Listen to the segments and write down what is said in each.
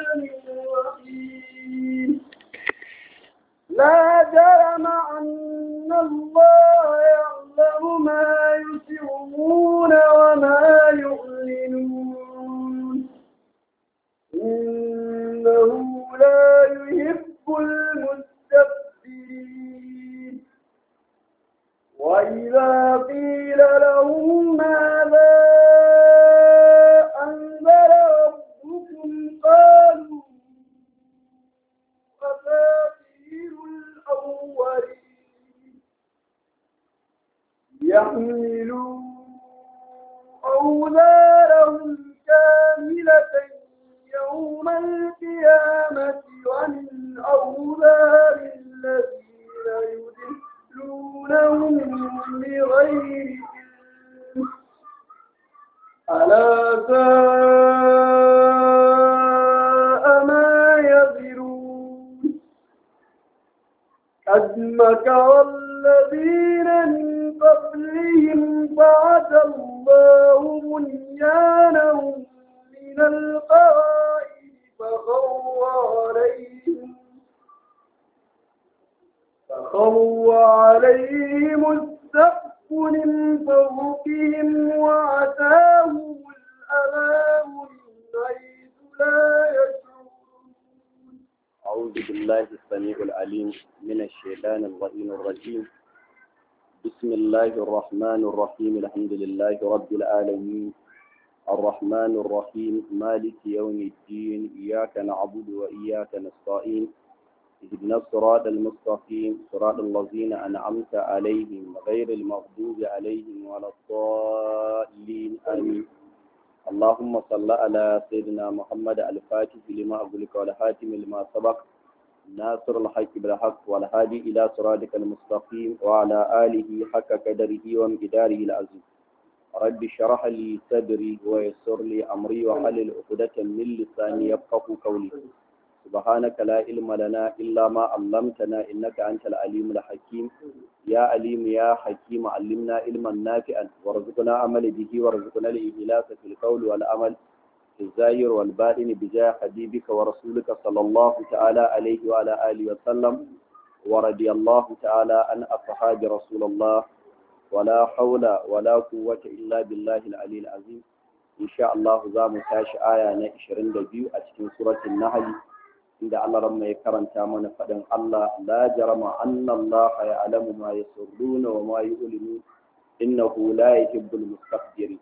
الرحمن الرحيم لا جرم أن الله يعلم ما يسرون وما يعلنون إنه لا يحب المستكبرين وإذا قيل لهم ماذا أنزل ربكم قالوا أساطير الأولين يحملوا أوزارهم كاملة يوم القيامة ومن أوزار الذين يدلونهم بغير علم ألا ساء ما يذرون قد مكر الذين من قبلهم بعث الله بنيانهم من القواعد فخر عليهم فخر عليهم السقف من فوقهم وعتاهم العذاب من حيث لا يشعرون أعوذ بالله السميع العليم من الشيطان اللعين الرجيم بسم الله الرحمن الرحيم الحمد لله رب العالمين الرحمن الرحيم مالك يوم الدين إياك نعبد وإياك نستعين اهدنا الصراط المستقيم صراط الذين أنعمت عليهم غير المغضوب عليهم ولا الضالين آمين اللهم صل على سيدنا محمد الفاتح لما أغلق والحاتم لما سبق ناصر الحق بالحق والهادي إلى صراطك المستقيم وعلى آله حق قدره ومقداره العظيم رب اشرح لي صدري ويسر لي أمري وحلل عقدة من لساني يفقه قولي سبحانك لا علم لنا إلا ما علمتنا إنك أنت العليم الحكيم يا عليم يا حكيم علمنا علما نافعا وارزقنا عمل به وارزقنا الإخلاص في القول والعمل في الزاهر والباطن بجاه حبيبك ورسولك صلى الله تعالى عليه وعلى آله وسلم ورضي الله تعالى عن أصحاب رسول الله ولا حول ولا قوة إلا بالله العلي العظيم إن شاء الله زام تاش آية 22 أتكين سورة النحل inda Allah ran mai karanta mana faɗin Allah la jarama anna Allah ya'lamu ma yasirruna wa ma yu'linu innahu la yuhibbul mustakbirin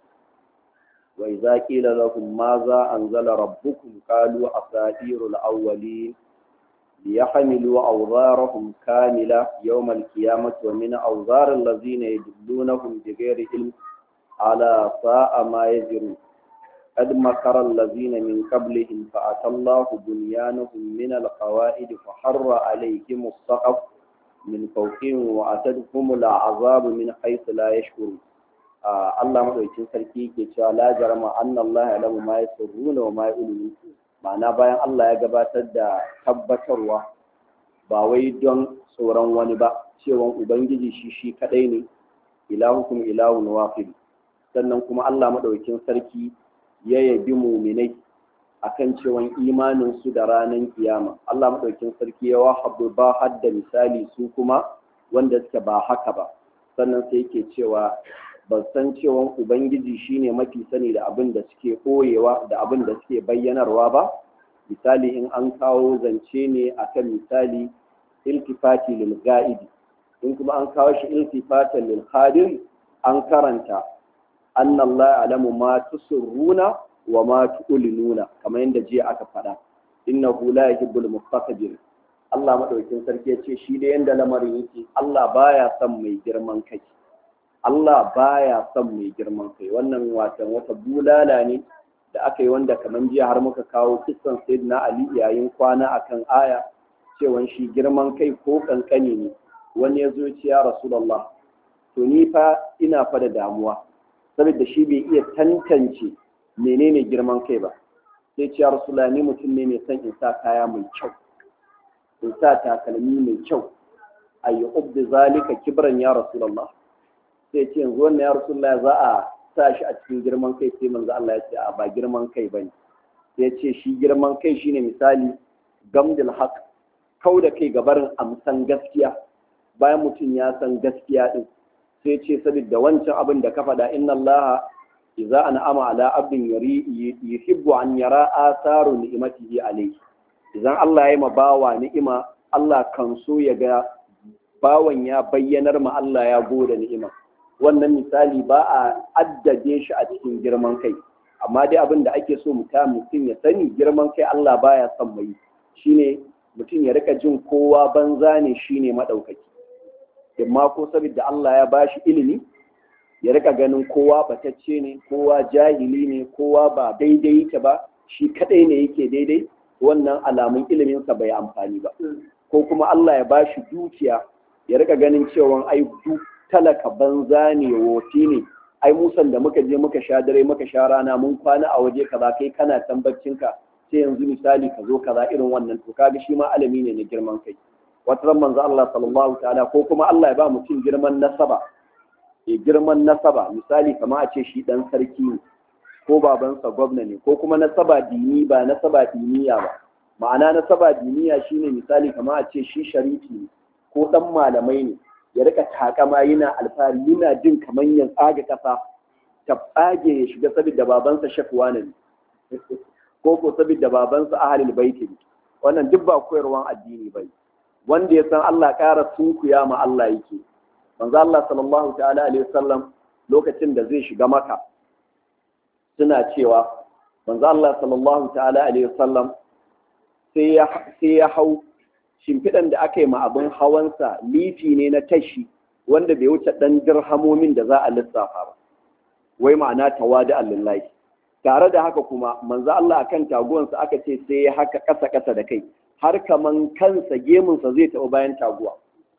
wa idza qila lahum madha anzala rabbukum qalu asatirul awwalin liyahmilu awzarahum kamila yawm al-qiyamati wa min awzar allazina yudillunahum bighairi ilm ala sa'a ma yazirun قد مكر الذين من قبلهم فأتى الله بنيانهم من القواعد فحر عليهم السقف من فوقهم وأتتهم العذاب من حيث لا يشكرون Allah madaukin sarki ke cewa la jarama anna Allah ya'lamu ma yasruna wa ma yu'linu ma'ana bayan Allah ya gabatar da tabbatarwa ba wai don tsoron wani ba cewa ubangiji shi shi kadai ne ilahukum ilahun wahid sannan kuma Allah madaukin sarki ya yabi muminai akan cewan imanin su da ranar kiyama Allah madaukin sarki ya wahabu ba hadda misali su kuma wanda suke ba haka ba sannan sai yake cewa ban san cewan ubangiji shine mafi sani da abin da suke koyewa da abin da suke bayyanarwa ba misali in an kawo zance ne akan misali iltifati lil ga'idi in kuma an kawo shi iltifatan lil hadir an karanta anna Allah alamu ma tusurruna wa ma tu'linuna kamar yadda jiya aka faɗa innahu la yuhibbul mustakbir Allah madaukakin sarki ya ce shi da yanda lamarin yake Allah baya son mai girman kai Allah baya son mai girman kai wannan watan wata bulala ne da aka yi wanda kamar jiya har muka kawo kissan sayyidina Ali yayin kwana akan aya cewa shi girman kai ko kankani ne wani ya zo ya ce ya rasulullah to ni fa ina fa da damuwa saboda shi bai iya tantance menene girman kai ba sai ce ya rasulullah ni mutum ne mai son in sa kaya mai kyau in sa takalmi mai kyau ayi ubdi zalika kibran ya rasulullah sai ce yanzu wannan ya rasulullah za a sa shi a cikin girman kai sai manzo Allah ya ce a ba girman kai bane ya ce shi girman kai shine misali gamdil haq kau da kai gabarin amsan gaskiya bayan mutum ya san gaskiya din sai ce saboda wancan abin da ka faɗa inna Allah idza an'ama ala abdin yari yuhibbu an yara atharu ni'matihi alayhi idan Allah ya yi ma bawa ni'ima Allah kan so ya ga bawan ya bayyanar ma Allah ya gode ni'ima wannan misali ba a addade shi a cikin girman kai amma dai abin da ake so mutum ya sani girman kai Allah baya son mai shine mutum ya rika jin kowa banza ne shine madaukaki amma ko saboda Allah ya bashi ilimi ya rika ganin kowa batacce ne kowa jahili ne kowa ba daidai yake ba shi kadai ne yake daidai wannan alamun iliminsa bai amfani ba ko kuma Allah ya bashi dukiya ya rika ganin cewa ai duk talaka banza ne wofi ne ai musan da muka je muka sha dare muka sha rana mun kwana a waje kaza kai kana tambacin ka sai yanzu misali ka zo kaza irin wannan to kaga shi ma alami ne na girman kai wata ran manzo Allah sallallahu ta'ala ko kuma Allah ya ba mutum girman nasaba ya girman nasaba misali kama a ce shi dan sarki ne ko babansa gwamna ne ko kuma nasaba dini ba nasaba diniya ba ma'ana nasaba diniya shine misali kama a ce shi sharifi ne ko dan malamai ne ya rika takama yana alfahari yana jin kamar ya tsaga kasa ta tsage ya shiga saboda babansa shakwa ne ko ko saboda babansa ahalul baiti ne wannan duk ba koyarwan addini bai wanda ya san Allah ƙara sunkuya ma Allah yake manzo Allah sallallahu ta'ala alaihi wasallam lokacin da zai shiga maka suna cewa manzo Allah sallallahu ta'ala alaihi wasallam sai ya sai ya hau shimfiɗan da aka yi ma abin hawansa lifi ne na tashi wanda bai wuce ɗan dirhamomin da za a lissafa ba wai ma'ana tawadi lillahi tare da haka kuma manzo Allah akan taguwansa aka ce sai ya haka ƙasa ƙasa da kai har kaman kansa gemunsa zai taɓa bayan taguwa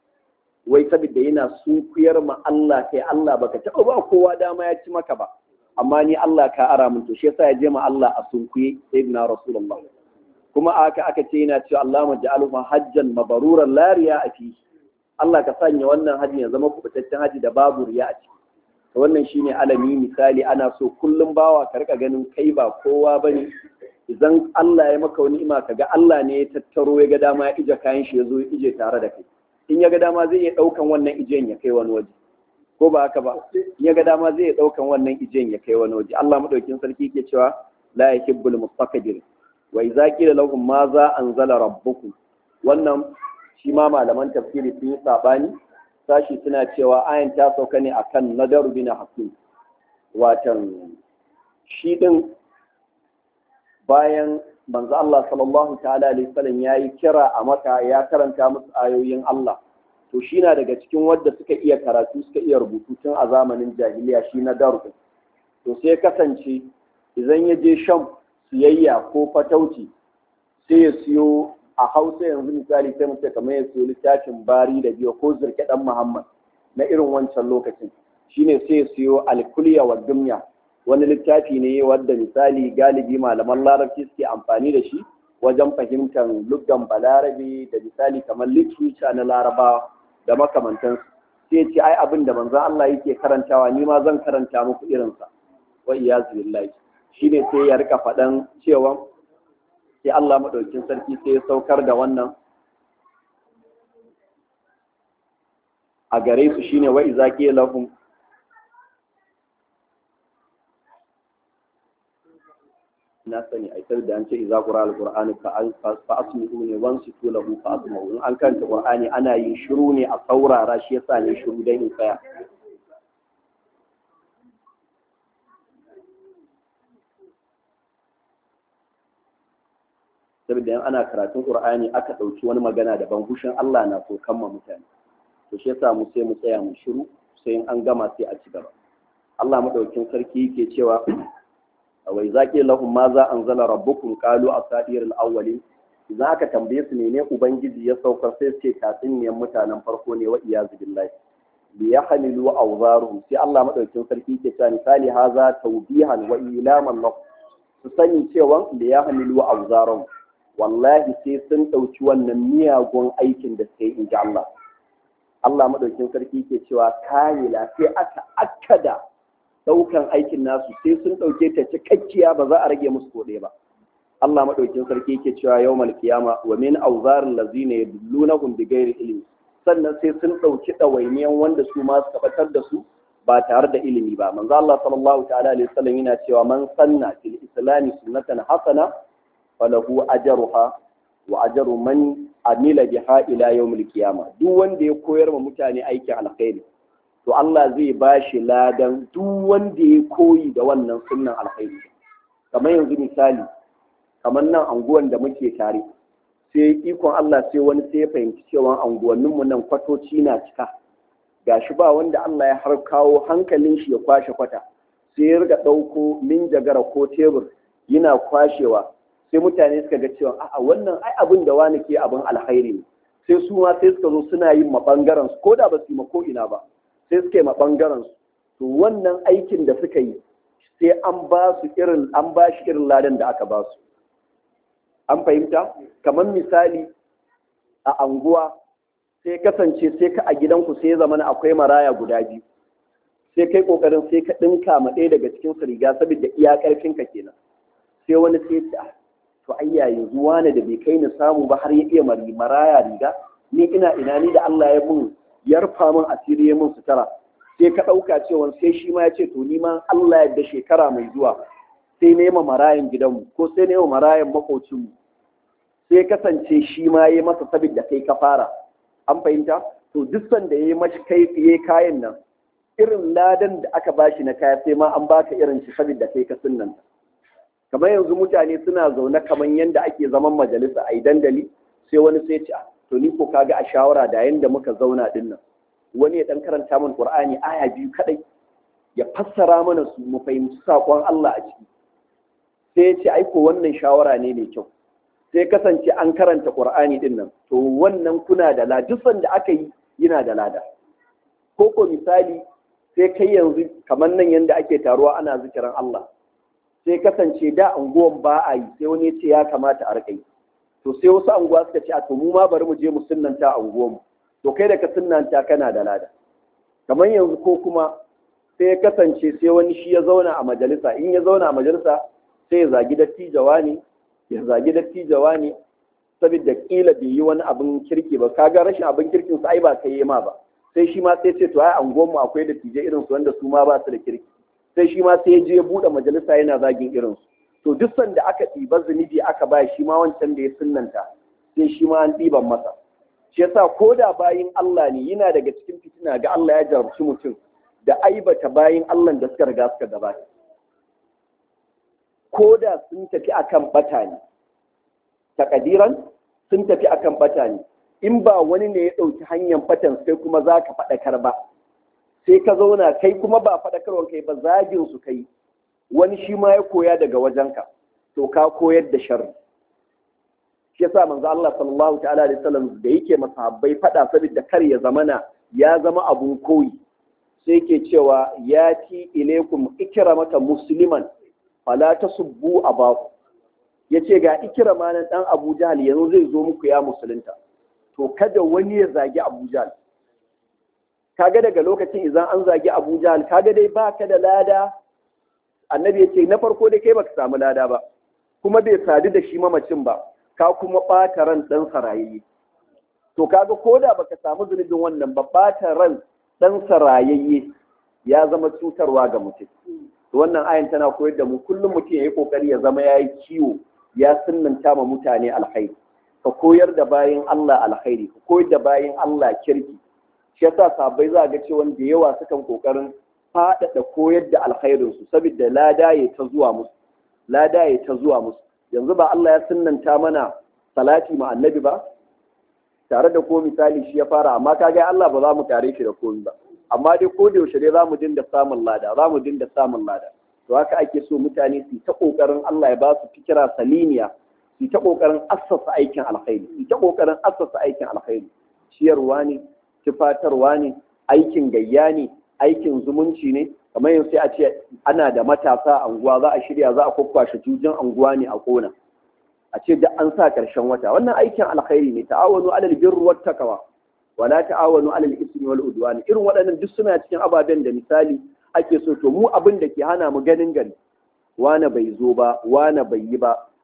wai saboda yana sunkuyar ma Allah kai Allah baka taɓa ba kowa dama ya ci maka ba amma ni Allah ka ara min to shi yasa ya je ma Allah a sunkuye sayyidina rasulullah kuma aka aka ce yana cewa Allah maj'aluhu hajjan mabruran la riya a fi Allah ka sanya wannan haji ya zama kubutaccen haji da babu riya a ciki to wannan shine alami misali ana so kullum bawa ka rika ganin kai ba kowa bane idan Allah ya maka wani ima kaga Allah ne ya tattaro ya ga dama ya ije kayan shi ya zo ya ije tare da kai in ya ga dama zai iya daukan wannan ijen ya kai wani waje ko ba haka ba in ya ga dama zai iya daukan wannan ijen ya kai wani waje Allah madaukin sarki ke cewa la yuhibbul mustaqdir wa idza qila lahum ma za anzala rabbukum wannan shi ma malaman tafsiri sun yi sabani sashi suna cewa ayan ta sauka ne akan nadar bin hakim watan shi din bayan manzo Allah sallallahu ta'ala alaihi wasallam yayi kira a maka ya karanta musu ayoyin Allah to shi na daga cikin wadda suka iya karatu suka iya rubutu tun a zamanin jahiliya shi na darbu to sai kasance idan ya je sham siyayya ko fatauci sai ya siyo a hausa yanzu misali sai mutum kamar ya siyo littafin bari da biyu ko zirke dan muhammad na irin wancan lokacin shine sai ya siyo alkuliya wa dumya wani littafi ne wadda misali galibi malaman larabci suke amfani da shi wajen fahimtar luggan balarabe da misali kamar literature na larabawa da makamantansu sai ce ai abin da manzon Allah yake karantawa ni ma zan karanta muku irinsa wa iyazu billahi shine sai ya rika faɗan cewa sai Allah madaukin sarki sai ya saukar da wannan a gare su shine wa iza qila lahum na sani ai sai da an ce iza qura alqur'ani fa asmi'u ne wan situ lahu fa asma'u in an kanta qur'ani ana yin shiru ne a saurara shi yasa ne shiru dan in tsaya saboda yan ana karatun qur'ani aka dauki wani magana daban hushin Allah na so kamma mutane to shi yasa mu sai mu tsaya mu shiru sai in an gama sai a ci gaba Allah madaukin sarki yake cewa wa idza qila lahum ma za anzala rabbukum qalu asadir al-awwalin idan aka tambaye su ne ubangiji ya saukar sai su ce tatsuniyan mutanen farko ne wa iyazu billahi li yahmilu awzaruhum sai Allah madaukin sarki yake cewa misali haza tawbihan wa ilaman lahum su sani cewa li yahmilu awzaruhum wallahi sai sun ɗauki wannan miyagun aikin da sai in ji Allah. Allah maɗaukin sarki ke cewa kamila sai aka akkada ɗaukan aikin nasu sai sun ɗauke ta cikakkiya ba za a rage musu koɗe ba. Allah madaukin sarki yake cewa yawmal qiyama wa min awzaril ladzina yadullunahum bighairi ilmi sannan sai sun dauki dawainiyan wanda su ma suka batar da su ba tare da ilimi ba manzo Allah sallallahu ta'ala alaihi wasallam yana cewa man sanna fil islam sunnatan hasana falahu ajruha wa ajru man amila biha ila yawmil qiyama duk wanda ya koyar ma mutane aikin alkhairi to Allah zai bashi ladan duk wanda ya koyi da wannan sunnan alkhairi kamar yanzu misali kamar nan anguwan da muke tare sai ikon Allah sai wani sai ya fahimci cewa anguwanninmu nan kwatoci na cika gashi ba wanda Allah ya har kawo hankalin shi ya kwashe kwata sai ya riga ɗauko minjagara ko tebur yana kwashewa sai mutane suka ga cewa a'a wannan ai abin da wani ke abin alkhairi ne sai su ma sai suka zo suna yin mabangaren su ko da ba su yi ma ko ina ba sai suka yi mabangaren su to wannan aikin da suka yi sai an ba su irin an ba shi irin ladan da aka ba su an fahimta kamar misali a anguwa sai kasance sai ka a gidanku sai zama akwai maraya guda biyu sai kai kokarin sai ka dinka ma ɗaya daga cikin su riga saboda iya karfin ka kenan sai wani sai ta to ayya yanzu wani da bai kai ni samu ba har ya iya mari maraya riga ni ina ina ni da Allah ya mun yarfa min asiri ya mun sutura sai ka ɗauka cewa sai shi ma ya ce to ni ma Allah ya da shekara mai zuwa sai nema marayan gidanmu ko sai nema marayan makocinmu sai kasance shi ma ya masa saboda kai ka fara an fahimta to duk sanda ya yi mashi kai ya kayan nan irin ladan da aka bashi na kaya sai ma an baka irin shi saboda kai ka sunnan kamar yanzu mutane suna zaune kamar yadda ake zaman majalisa a dandali sai wani sai ce to ni ko kaga a shawara da yanda muka zauna din nan wani ya dan karanta min qur'ani aya biyu kadai ya fassara mana su mu fahimci sakon Allah a ciki sai ya ce aiko wannan shawara ne mai kyau sai kasance an karanta qur'ani din nan to wannan kuna da ladusan da aka yi yana da lada ko ko misali sai kai yanzu kamar nan yanda ake taruwa ana zikirin Allah sai kasance da anguwan ba a yi sai wani ya ce ya kamata a rika yi to sai wasu anguwa suka ce a to mu ma bari mu je mu sunnanta anguwan mu to kai da ka sunnanta kana da lada kamar yanzu ko kuma sai ya kasance sai wani shi ya zauna a majalisa in ya zauna a majalisa sai ya zagi dattijawa ne ya zagi dattijawa ne saboda kila bai yi wani abin kirki ba kaga rashin abin kirkin sa ai ba kai yi ma ba sai shi ma sai ce to ai anguwan mu akwai dattijai irin su wanda su ma ba su da kirki sai shi ma sai ya je ya bude majalisa yana zagin irin su to duk sanda aka ɗiba zunubi aka ba shi ma wancan da ya sunnanta sai shi ma an ɗiban masa shi yasa ko da bayin Allah ne yana daga cikin fitina ga Allah ya jarabci mutum da aibata bayin Allah da suka riga suka gabata ko da sun tafi akan bata ne takadiran sun tafi akan bata ne in ba wani ne ya ɗauki hanyar batan sai kuma za ka faɗakar ba sai ka zauna kai kuma ba faɗakarwar kai ba zagin su kai wani shi ma ya koya daga wajenka to ka koyar da sharri shi yasa manzo Allah sallallahu ta'ala alaihi wasallam da yake masahabbai fada saboda kar ya zamana ya zama abun koyi sai yake cewa ya ti ilaikum ikramaka musliman fala tasubbu abaku yace ga ikrama nan dan Abu Jahl yanzu zai zo muku ya musulunta to kada wani ya zagi Abu Jahl kaga daga lokacin idan an zagi Abu Jahl kaga dai baka da lada annabi yace na farko dai kai baka samu lada ba kuma bai sadu da shi mamacin ba ka kuma ɓata ran ɗan sarayayye to kaga ko da baka samu zunubin wannan ba ɓata ran ɗan sarayayye ya zama cutarwa ga mutum to wannan ayan tana koyar da mu kullum mutum ya yi kokari ya zama ya yi kiwo ya sunnanta ma mutane alkhairi ka koyar da bayin Allah alkhairi ka koyar da bayin Allah kirki shi yasa sabai za ga cewa da yawa sukan kokarin faɗaɗa koyar da alkhairinsu saboda lada ya ta zuwa musu lada ya ta zuwa musu yanzu ba Allah ya sunnanta mana salati ma annabi ba tare da ko misali shi ya fara amma kaga Allah ba za mu tare shi da komai ba amma dai ko da yaushe dai za mu dinga samun lada za mu dinga samun lada to haka ake so mutane su ta kokarin Allah ya ba su fikira saliniya su ta kokarin assasa aikin alkhairi su ta kokarin assasa aikin alkhairi ciyarwa ne tufatarwa ne aikin gayya ne aikin zumunci ne kamar yanzu sai a ce ana da matasa a anguwa za a shirya za a kwakwashe jujin anguwa ne a kona a ce da an sa karshen wata wannan aikin alkhairi ne ta'awanu alal birri wat taqwa wala ta'awanu alal ismi wal udwan irin waɗannan duk suna cikin ababen da misali ake so to mu abin da ke hana mu ganin gari wane bai zo ba wane bai yi ba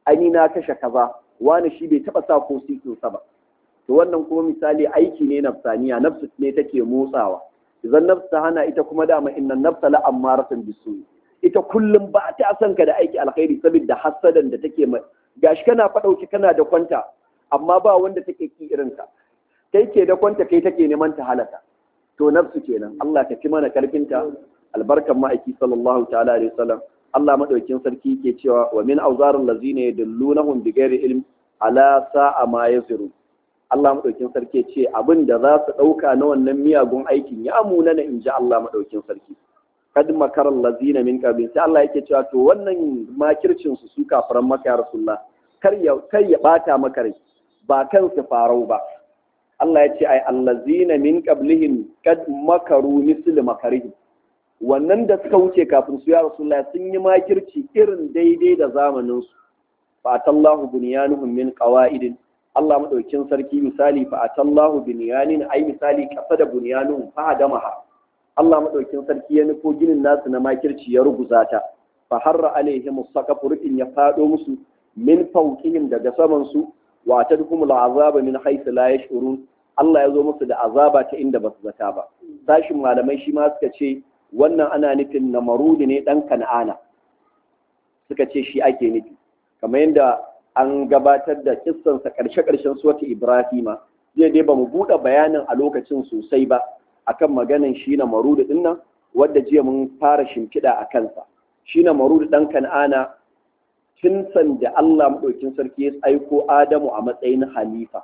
ani na kashe kaza wani shi bai taba sa ko sikinsa ba to wannan kuma misali aiki ne nafsaniya nafsu ne take motsawa idan nafsu ta hana ita kuma dama innan nafsa la ammaratun bisu ita kullum ba ta san ka da aiki alkhairi saboda hasadan da take mai gashi kana fadauki kana da kwanta amma ba wanda take ki irin ka kai ke da kwanta kai take neman ta halaka to nafsu kenan Allah ka fi mana karfinta albarkan ma'aiki sallallahu ta'ala alaihi wasallam Allah madaukin sarki ke cewa wa min auzarin lazina yadullunahum bighairi ilm ala sa'a ma yasiru Allah madaukin sarki ce abin da za su dauka na wannan miyagun aikin ya amuna na inji Allah madaukin sarki kad makar lazina min qabl sai Allah yake cewa to wannan makircin su su kafiran maka ya rasulullah kar ya kar ya bata maka rai ba kansu farau ba Allah ya ce ai allazina min qablihim kad makaru misli makarihi wannan da suka wuce kafin su ya rasulullah sun yi makirci irin daidai da zamanin su fa atallahu bunyanuhum min qawaidin Allah madaukin sarki misali fa atallahu bunyanin ai misali kasa da bunyanuhum fa adamaha Allah madaukin sarki ya nufo ginin nasu na makirci ya ruguza ta fa harra alaihim saqafu rufin ya fado musu min fawqihim daga saman su wa tadhumul azaba min haythu la yash'urun Allah ya zo musu da azaba ta inda ba su zata ba sashin malamai shi ma suka ce wannan ana nufin na marudi ne dan kan'ana suka ce shi ake nufi kamar yadda an gabatar da kissansa karshe-karshen suwata ibrahima zai dai ba mu buɗe bayanin a lokacin sosai ba akan maganin shi na marudi din nan wadda jiya mun fara shimfiɗa a kansa shi na marudi dan kan'ana tun da Allah maɗaukin sarki ya aiko Adamu a matsayin halifa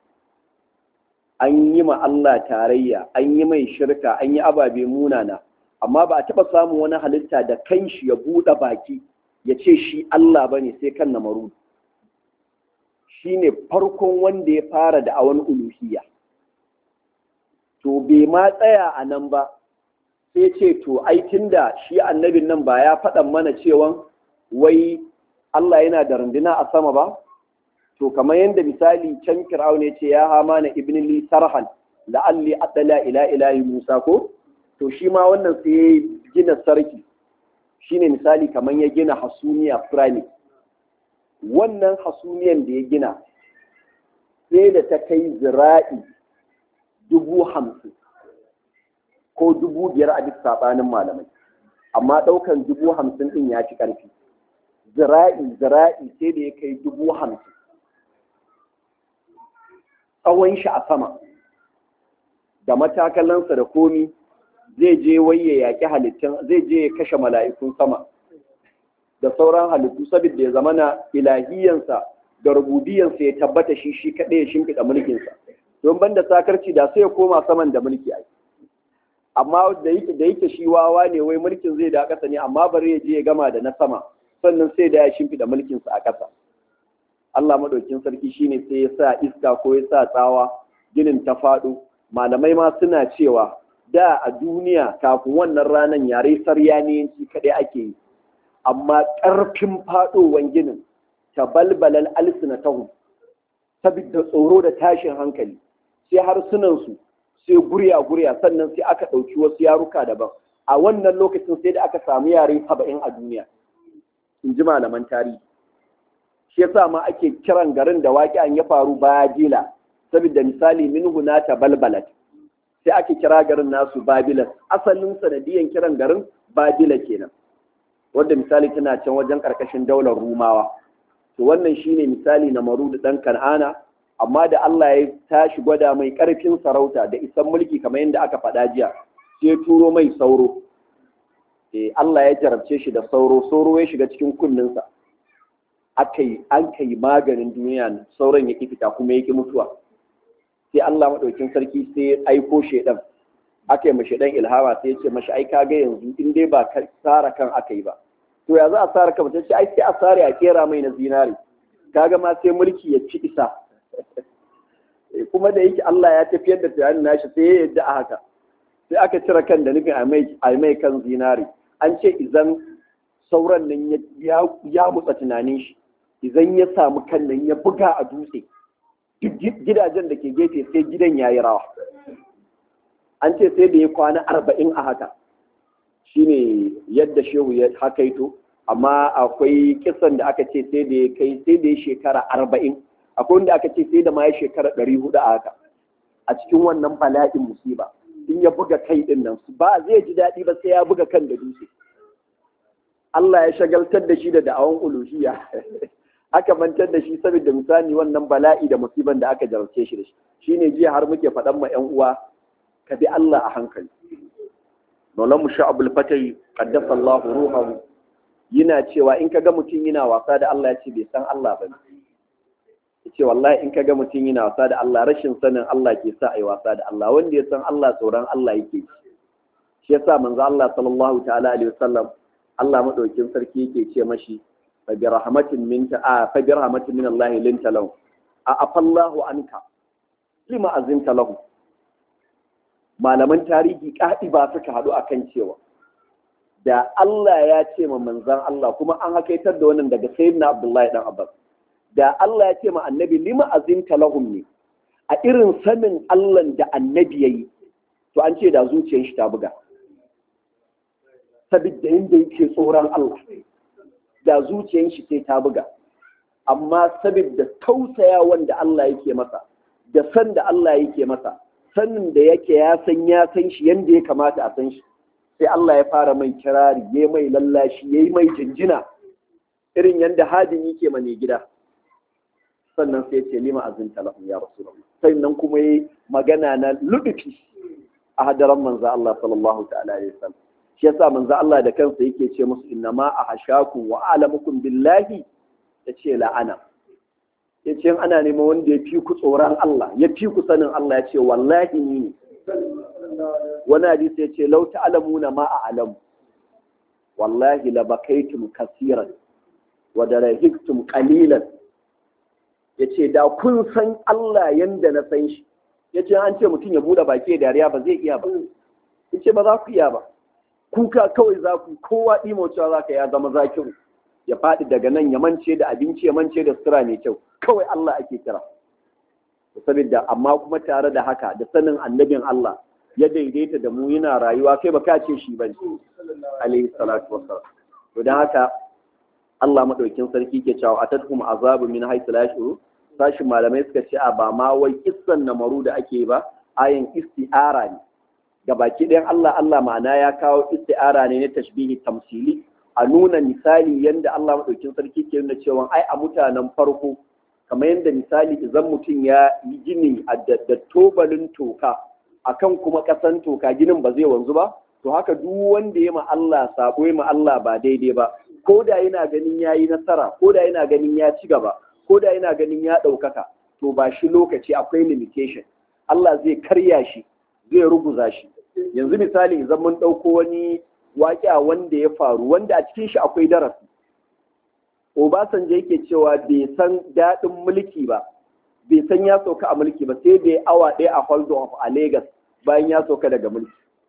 an yi ma Allah tarayya an yi mai shirka an yi ababe munana amma ba a taɓa samun wani halitta da kanshi ya buɗe baki ya ce shi Allah ba ne sai kan namaru shi ne farkon wanda ya fara da awon uluhiyya to bai ma tsaya a nan ba sai ce to ai da shi annabin nan ba ya faɗan mana cewa wai Allah yana da runduna a sama ba to kamar yadda misali can fir'aun ya ce ya hama na ibn li sarhan la'alli adala ila ilahi musa ko to shi ma wannan sai ya gina sarki shine misali kamar ya gina hasumiya pyramid wannan hasumiyan da ya gina sai da ta kai zira'i dubu hamsin ko dubu biyar a duk saɓanin malamai amma ɗaukan dubu hamsin ɗin ya ci ƙarfi zira'i zira'i sai da ya kai dubu hamsin tsawon shi a sama da matakalansa da komi zai je waye yaƙi halittun zai je ya kashe mala'ikun sama da sauran halittu saboda ya zama na ilahiyansa da rububiyansa ya tabbata shi shi kaɗai ya shimfiɗa mulkinsa don banda sakarci da sai ya koma saman da mulki ai amma da yake da yake shi wawa ne wai mulkin zai da ƙasa ne amma bari ya je ya gama da na sama sannan sai da ya shimfiɗa mulkinsa a ƙasa Allah maɗaukin sarki shine sai ya sa iska ko ya sa tsawa ginin ta faɗo malamai ma suna cewa da a duniya kafin wannan ranar yare saryaniyyanci kaɗai ake yi amma ƙarfin faɗowan ginin ta balbalal alsinatahu saboda tsoro da tashin hankali sai harsunansu sai gurya gurya sannan sai aka ɗauki wasu yaruka daban a wannan lokacin sai da aka samu yare saba'in a duniya in ji malaman tarihi shi yasa ma ake kiran garin da waƙi'an ya faru babila saboda misali minhu na ta balbalat sai ake kira garin nasu babilas asalin sanadiyan kiran garin babila kenan wanda misali tana can wajen karkashin daular rumawa to wannan shine misali na marudu dan kan'ana amma da Allah ya tashi gwada mai karfin sarauta da isan mulki kamar yadda aka faɗa jiya sai turo mai sauro eh Allah ya jarabce shi da sauro sauro ya shiga cikin kunninsa aka yi an kai maganin duniya sauran ya fita kuma ya ki mutuwa sai Allah maɗaukin sarki sai ya aiko shaidan aka yi mashi ɗan ilhama sai ya ce mashi ai kaga yanzu in dai ba tsara kan aka yi ba to ya za a tsara kan mutum ai sai a tsara a kera mai na zinari kaga ma sai mulki ya ci isa kuma da yake Allah ya tafiyar da tunanin nashi sai ya yadda a haka sai aka cire kan da nufin a mai kan zinari an ce idan sauran nan ya mutsa tunanin shi idan ya samu kan nan ya buga a dutse gidajen da ke gefe sai gidan ya yi rawa an ce sai da ya kwana arba'in a haka shine yadda shehu ya hakaito amma akwai kisan da aka ce sai da ya kai sai da ya shekara arba'in akwai wanda aka ce sai da ma ya shekara ɗari hudu a haka a cikin wannan bala'in musiba in ya buga kai din nan ba zai ji daɗi ba sai ya buga kan da dutse Allah ya shagaltar da shi da da'awan uluhiyya aka mantar da shi saboda misali wannan bala'i da musiban da aka jarabce shi da shi shine jiya har muke faɗan ma ƴan uwa ka bi Allah a hankali Maulan mu Abul Fatai qaddasa Allah ruhahu yana cewa in kaga mutum yana wasa da Allah ya ce bai san Allah ba ya ce wallahi in kaga mutum yana wasa da Allah rashin sanin Allah ke sa a yi wasa da Allah wanda ya san Allah tsoron Allah yake shi yasa manzo Allah sallallahu ta'ala alaihi wasallam Allah madaukin sarki yake ce mashi fa bi rahmatin min ta fa bi rahmatin min Allah linta lahu a afallahu anka lima azinta lahu malaman tarihi kadi ba suka hadu akan cewa da Allah ya ce ma manzan Allah kuma an hakaitar da wannan daga sayyidina Abdullahi dan Abbas da Allah ya ce ma annabi lima azinta lahum ne a irin sanin Allah da annabi yayi to an ce da zuciyar shi ta buga sabidda inda yake tsoron Allah da zuciyar shi sai ta buga amma sabidda tausaya wanda Allah yake masa da san da Allah yake masa sanin da yake ya san ya san shi yanda ya kamata a san shi sai Allah ya fara mai kirari ya mai lallashi ya yi mai jinjina irin yadda hadin yake mane gida sannan sai ce lima azinta lahum ya rasulullah sannan kuma yi magana na ludufi a hadaran manzo Allah sallallahu ta'ala alaihi wasallam shi yasa manzo Allah da kansa yake ce musu innama ahashakum wa a'lamukum billahi yace la'ana yace ana neman wanda ya fi ku tsoron Allah ya fi ku sanin Allah ya ce wallahi ni ne wani hadisi ya ce lau ta'lamuna ma a'lamu wallahi la bakaitum kasiran wa darahiktum qalilan yace da kun san Allah yanda na san shi yace an ce mutum ya bude baki da dariya ba zai iya ba yace ba za ku iya ba kuka kawai za ku kowa dimo cewa za ka ya zama zakiru ya faɗi daga nan ya mance da abinci ya mance da sutura mai kyau kawai Allah ake kira saboda amma kuma tare da haka da sanin annabin Allah ya daidaita da mu yana rayuwa kai ba ka ce shi bane alaihi salatu wassalam to dan haka Allah madaukin sarki ke cewa atatuhum azabu min haythu la yashuru sashin malamai suka ce a ba ma wai kissan namaru da ake ba ayin isti'ara ne ga baki ɗayan Allah Allah ma'ana ya kawo isti'ara ne na tashbihi tamsili a nuna misali yanda Allah madaukin sarki ke nuna cewa ai a mutanen farko kamar yadda misali idan mutum ya yi gini a da tobalin toka akan kuma ƙasan toka ginin ba zai wanzu ba to haka duk wanda ya ma Allah sabo ya ma Allah ba daidai ba ko da yana ganin ya yi nasara ko da yana ganin ya ci gaba ko da yana ganin ya ɗaukaka to ba shi lokaci akwai limitation Allah zai karya shi zai ruguza shi yanzu misali idan mun ɗauko wani waƙiya wanda ya faru wanda a cikin shi akwai darasi Obasanjo yake cewa bai san daɗin mulki ba bai san ya sauka a mulki ba sai bai awa ɗaya a hold of a Lagos bayan ya sauka daga mulki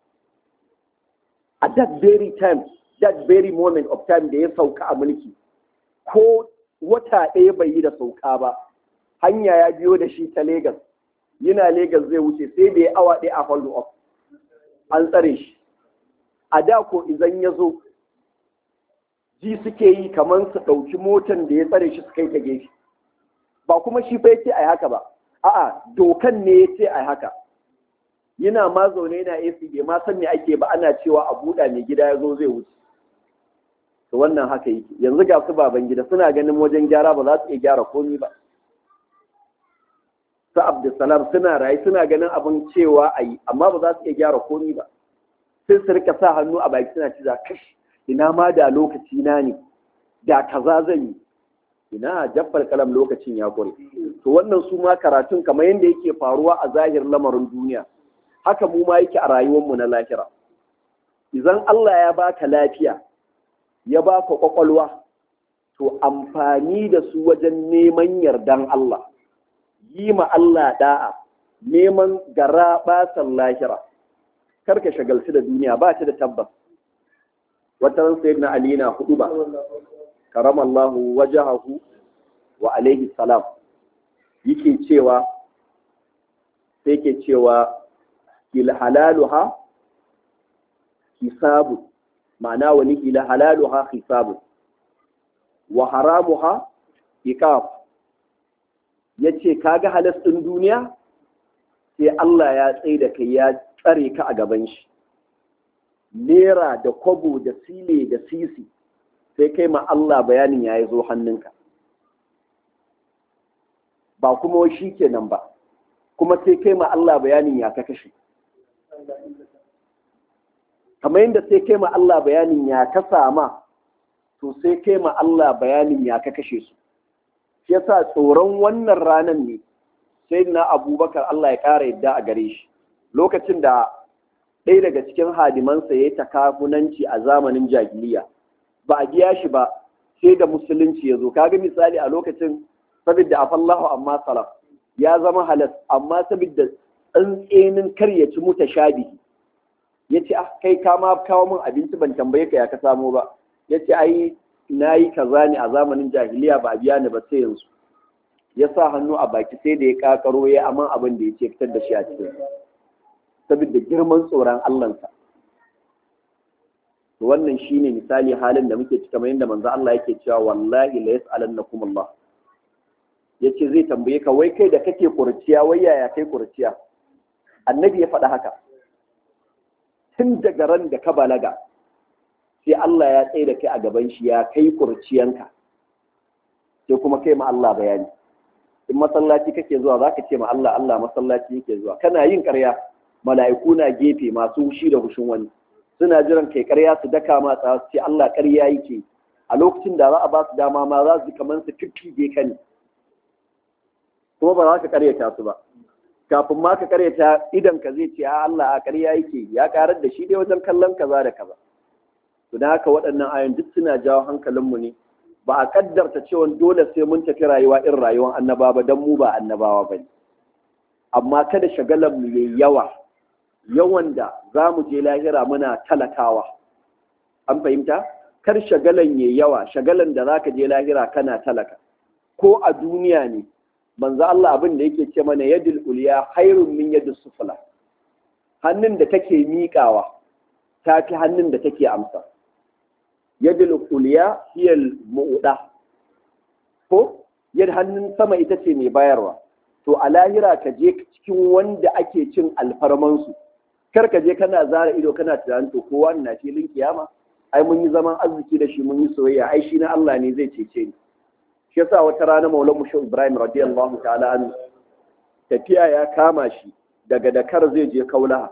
at that very time that very moment of time da ya sauka a mulki ko wata ɗaya bai yi da sauka ba hanya ya biyo da shi ta Lagos yana Lagos zai wuce sai bai awa ɗaya a hold of an tsare shi a da ko idan ya zo ji suke yi kamar su ɗauki motan da ya tsare shi su kai ta gefe ba kuma shi fa yace ai haka ba a'a dokan ne yace ai haka yana ma zaune yana AC bai ma san me ake ba ana cewa a buɗa mai gida ya zo zai wuce to wannan haka yake yanzu ga su baban gida suna ganin wajen gyara ba za su iya gyara komi ba su Abdulsalam suna rayu suna ganin abin cewa a yi amma ba za su iya gyara komi ba sai su rika sa hannu a baki suna cewa kashi ina ma da lokaci na ne da kaza zan yi ina jaffar kalam lokacin ya kure to wannan su ma karatun kamar yadda yake faruwa a zahir lamarin duniya haka mu ma yake a rayuwarmu na lahira idan Allah ya baka lafiya ya baka kwakwalwa to amfani da su wajen neman yardan Allah yi ma Allah da'a neman gara basan lahira karka shagalci da duniya ba ta da tabbas wata ran sayyidina ali na hudu ba karamallahu wajahahu wa alaihi salam yake cewa sai ke cewa hil halaluha hisabu ma'ana wani hila halaluha hisabu wa haramuha iqab yace kaga halas din duniya sai Allah ya tsaye da kai ya tsare ka a gaban shi nera da kwabo da sile da sisi sai kai ma Allah bayanin ya zo hannunka ba kuma shi kenan ba kuma sai kai ma Allah bayanin ya ka kashe kamar yadda sai kai ma Allah bayanin ya ka sama to sai kai ma Allah bayanin ya ka kashe su shi yasa tsoron wannan ranar ne sai na abubakar Allah ya ƙara yadda a gare shi lokacin da ɗaya daga cikin hadimansa ya yi takafunanci a zamanin jahiliya ba a biya shi ba sai da musulunci ya zo kaga misali a lokacin saboda afallahu amma salaf ya zama halas amma saboda tsantsenin kar ya ci muta shabihi ya ce ah kai ka ma kawo min abinci ban tambaye ka ya ka samo ba ya ce ai na yi kaza ne a zamanin jahiliya ba a biya ni ba sai yanzu ya sa hannu a baki sai da ya kakaro ya aman abin da ya ce fitar da shi a cikin saboda girman tsoron Allahnsa wannan shine misali halin da muke cika yadda manzo Allah yake cewa wallahi la yas'alannakum Allah yace zai tambaye ka wai kai da kake kurciya wai yaya kai kurciya annabi ya faɗa haka tun daga ran da ka balaga sai Allah ya tsaye da kai a gaban shi ya kai kurciyanka sai kuma kai ma Allah bayani in masallaci kake zuwa zaka ce ma Allah Allah masallaci yake zuwa kana yin ƙarya mala'iku na gefe masu hushi da hushin wani suna jiran kai ƙarya su daka ma tsawa su ce Allah ƙarya yake a lokacin da za a ba su dama ma za su kamar su fiffige ka ne kuma ba za ka ƙaryata su ba kafin ma ka ƙaryata idan ka zai ce a Allah a ƙarya yake ya ƙarar da shi dai wajen kallon kaza da kaza to da haka waɗannan ayon duk suna jawo hankalinmu ne ba a kaddarta cewa dole sai mun tafi rayuwa irin rayuwar annabawa ba don mu ba annabawa ba ne amma kada shagalar mu yayi yawa yawan da za mu je lahira muna talakawa an fahimta kar shagalan yayi yawa shagalan da zaka je lahira kana talaka ko a duniya ne manzo Allah abin da yake ce mana yadul ulya khairun min yadis sufla hannun da take miƙawa ta fi hannun da take amsa yadul ulya hiya mu'da ko yad hannun sama ita ce mai bayarwa to a lahira ka je cikin wanda ake cin alfarmansu kar ka je kana zara ido kana tunanin to kowa na filin kiyama ai mun yi zaman arziki da shi mun yi soyayya ai shi na Allah ne zai cece ni shi yasa wata rana Maulana Musho Ibrahim radiyallahu ta'ala an tafiya ya kama shi daga Dakar zai je Kaulaha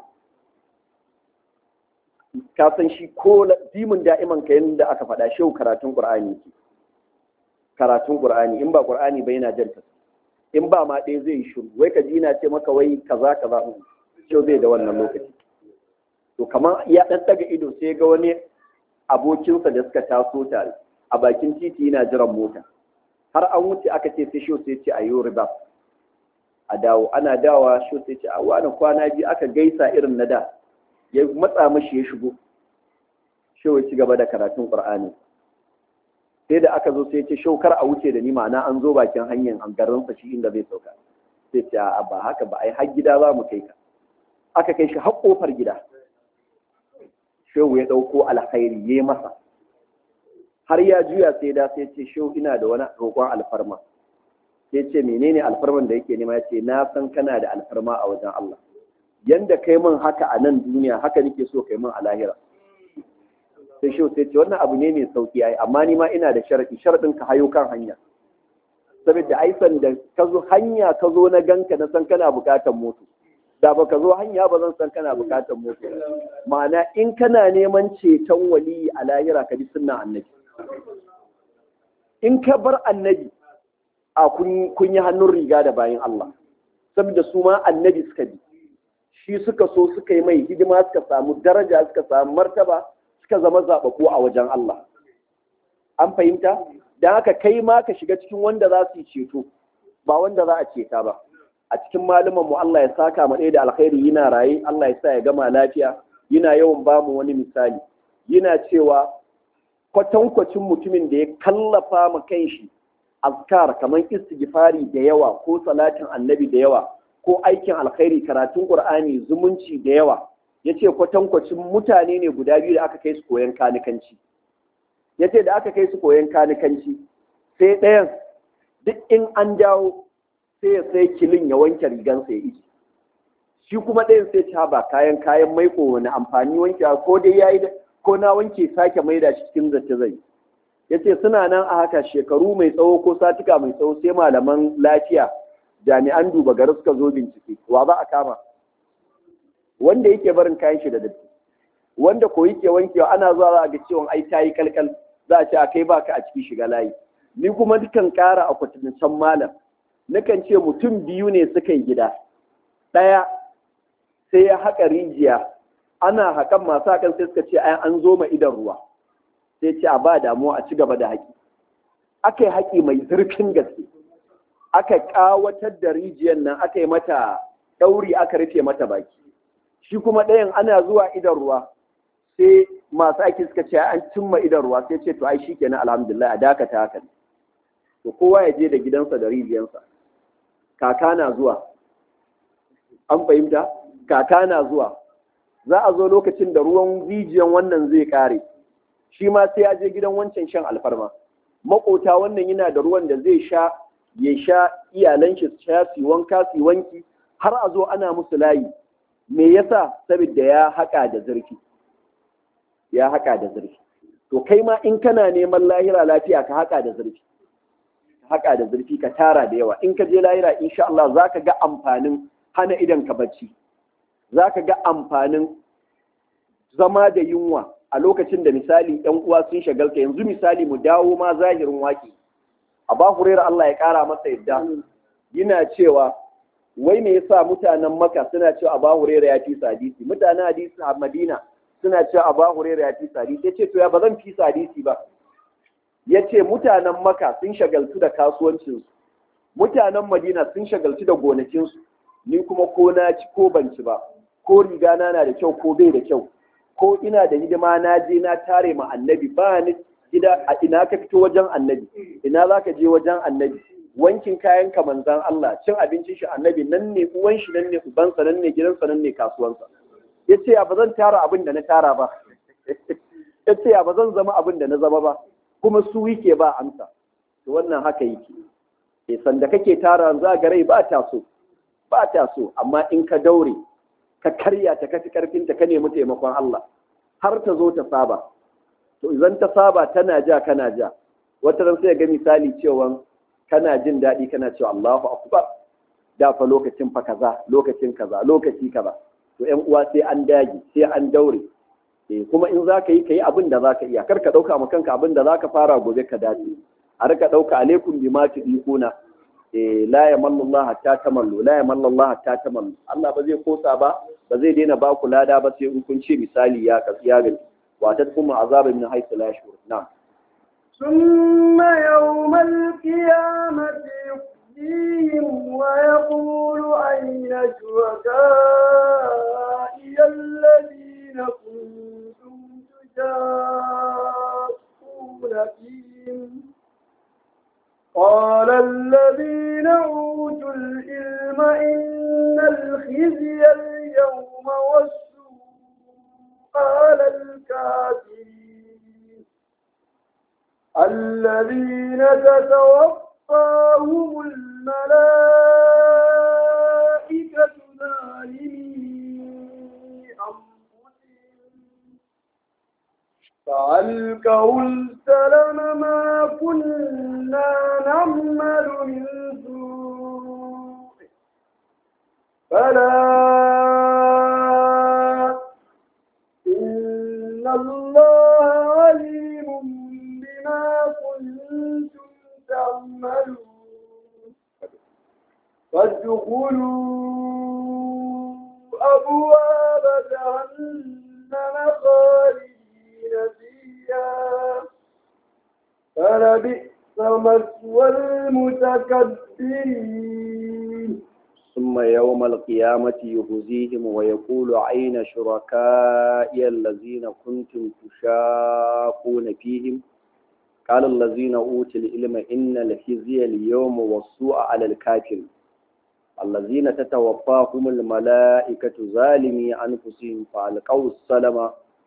ka san shi ko dimin da'iman ka yanda aka faɗa shi karatun Qur'ani ke karatun Qur'ani in ba Qur'ani ba yana janta in ba ma ɗaya zai yi shiru wai ka ji na ce maka wai kaza kaza shi zai da wannan lokaci to kamar ya ɗan daga ido sai ga wani abokinsa da suka taso tare a bakin titi yana jiran mota har an wuce aka ce sai shi sai ce a yi riba a dawo ana dawa shi sai ce a wani kwana biyu aka gaisa irin na da ya matsa mashi ya shigo shi ya ci gaba da karatun qur'ani sai da aka zo sai ce shau kar a wuce da ni ma'ana an zo bakin hanyar an garinsa shi inda zai sauka sai ce a ba haka ba ai har gida za mu kai ka aka kai shi har kofar gida shehu ya ɗauko alkhairi ya masa har ya juya sai da sai ce shehu ina da wani roƙon alfarma sai ce menene alfarman da yake nema ya ce na san kana da alfarma a wajen Allah yanda kai min haka a nan duniya haka nake so kai min a lahira sai shehu sai ce wannan abu ne mai sauki ai amma ni ma ina da sharadi sharadin ka hayo kan hanya saboda ai san da ka zo hanya ka zo na ganka na san kana bukatar moto da baka zo hanya ba zan san kana bukatar moto ma'ana in kana neman ceton waliyi a lahira ka bi sunnan annabi in ka bar annabi a kun yi hannun riga da bayan Allah saboda su ma annabi suka bi shi suka so suka yi mai hidima suka samu daraja suka samu martaba suka zama zaɓaɓɓu a wajen Allah an fahimta da haka kai ma ka shiga cikin wanda za su yi ceto ba wanda za a ceta ba a cikin malaman mu Allah ya saka mu ɗaya da alkhairi yana raye Allah ya sa ya gama lafiya yana yawan ba mu wani misali yana cewa kwatankwacin mutumin da ya kallafa ma kanshi azkar kamar istighfari da yawa ko salatin annabi da yawa ko aikin alkhairi karatun qur'ani zumunci da yawa yace kwatankwacin mutane ne guda biyu da aka kai su koyan kanikanci ya ce da aka kai su koyon kanikanci sai ɗayan duk in an dawo sai ya sai kilin ya wanke rigansa ya iji shi kuma ɗayan sai ci ba kayan kayan maiko wani amfani wanke ko dai ya yi ko na wanke sake maida shi cikin zace zai ya ce suna nan a haka shekaru mai tsawo ko satika mai tsawo sai malaman lafiya jami'an duba gari suka zo bincike wa za a kama wanda yake barin kayan shi da datti wanda ko yake wankewa ana zuwa za a ga cewa ai tayi kalkal za a ce a kai baka a ciki shiga layi ni kuma dukan ƙara a kwatancen malam nakan ce mutum biyu ne suka yi gida ɗaya sai ya haƙa rijiya ana haƙan masu haƙan sai suka ce ai an zo ma idan ruwa sai ce a ba damuwa a ci gaba da haƙi aka yi haƙi mai zurfin gaske aka ƙawatar da rijiyar nan aka yi mata ɗauri aka rufe mata baki shi kuma ɗayan ana zuwa idan ruwa sai masu aiki suka ce an cimma idan ruwa sai ce to ai shikenan alhamdulillah a dakata haka to kowa ya je da gidansa da rijiyarsa kaka na zuwa an fahimta kaka na zuwa za a zo lokacin da ruwan rijiyan wannan zai kare shi ma sai ya je gidan wancan shan alfarma makota wannan yana da ruwan da zai sha ya sha iyalan shi sha su wanka su wanki har a zo ana musu layi me yasa saboda ya haƙa da zurfi ya haƙa da zurfi to kai ma in kana neman lahira lafiya ka haƙa da zurfi ka haƙa da zurfi ka tara da yawa in ka je lahira insha Allah zaka ga amfanin hana idan ka bacci zaka ga amfanin zama da yunwa a lokacin da misali ‘yan uwa sun shagalta yanzu misali mu dawo ma zahirin waƙi a ba hurera Allah ya ƙara masa yadda yana cewa wai me yasa mutanen maka suna cewa a ba hurera ya fi hadisi mutanen hadisi a madina suna cewa a ba hurera ya fi hadisi ya ce to ya ba zan fi hadisi ba ya ce mutanen maka sun shagaltu da kasuwancinsu mutanen madina sun shagaltu da gonakinsu ni kuma ko na ci ko ban ci ba ko riga na na da kyau ko bai da kyau ko ina da hidima na je na tare ma annabi ba ni gida a ina ka fito wajen annabi ina za ka je wajen annabi wankin kayan ka manzan Allah cin abincin shi annabi nan ne uwan shi nan ne ubansa nan ne gidansa nan ne kasuwansa ya ce ba zan tara abin da na tara ba ya ce ba zan zama abin da na zama ba kuma su yake ba amsa to wannan haka yake ke sanda kake tara za ga rai ba ta so ba ta so amma in ka daure ka karya ta kafi karfinta ka nemi taimakon Allah har ta zo ta saba to idan ta saba tana ja kana ja wata ran sai ga misali cewa kana jin daɗi kana cewa Allahu akbar da fa lokacin fa kaza lokacin kaza lokaci kaza to ƴan uwa sai an dage sai an daure eh kuma in zaka yi kai abin da zaka iya kar ka dauka ma kanka abin da zaka fara gobe ka dace a rika dauka alaikum bima tudikuna eh la yamallu Allah hatta tamallu la yamallu Allah hatta tamallu Allah ba zai kosa ba ba zai daina ba ku lada ba sai in kun ce misali ya ya gani wa ta kuma azaba min haythu la yashur na'am ثم يوم القيامة يخزيهم ويقول أين شركائي الذين كنتم تشاقون فيهم قال الذين أوتوا العلم إن الخزي اليوم والسوء على الكافرين الذين تتوفاهم الملائكة ظالمي أنفسهم فألقوا السلم ما كنا نعمل من سوء فلا إن الله عليم بما كنتم تعملون فادخلوا أبواب جهنم خالدين فيها فلبئس مثوى المتكبرين ثم يوم القيامة يخزيهم ويقول أين شركائي الذين كنتم تشاقون فيهم قال الذين أوتوا العلم إن الخزي اليوم والسوء على الكافر الذين تتوفاهم الملائكة ظالمي أنفسهم فألقوا السلام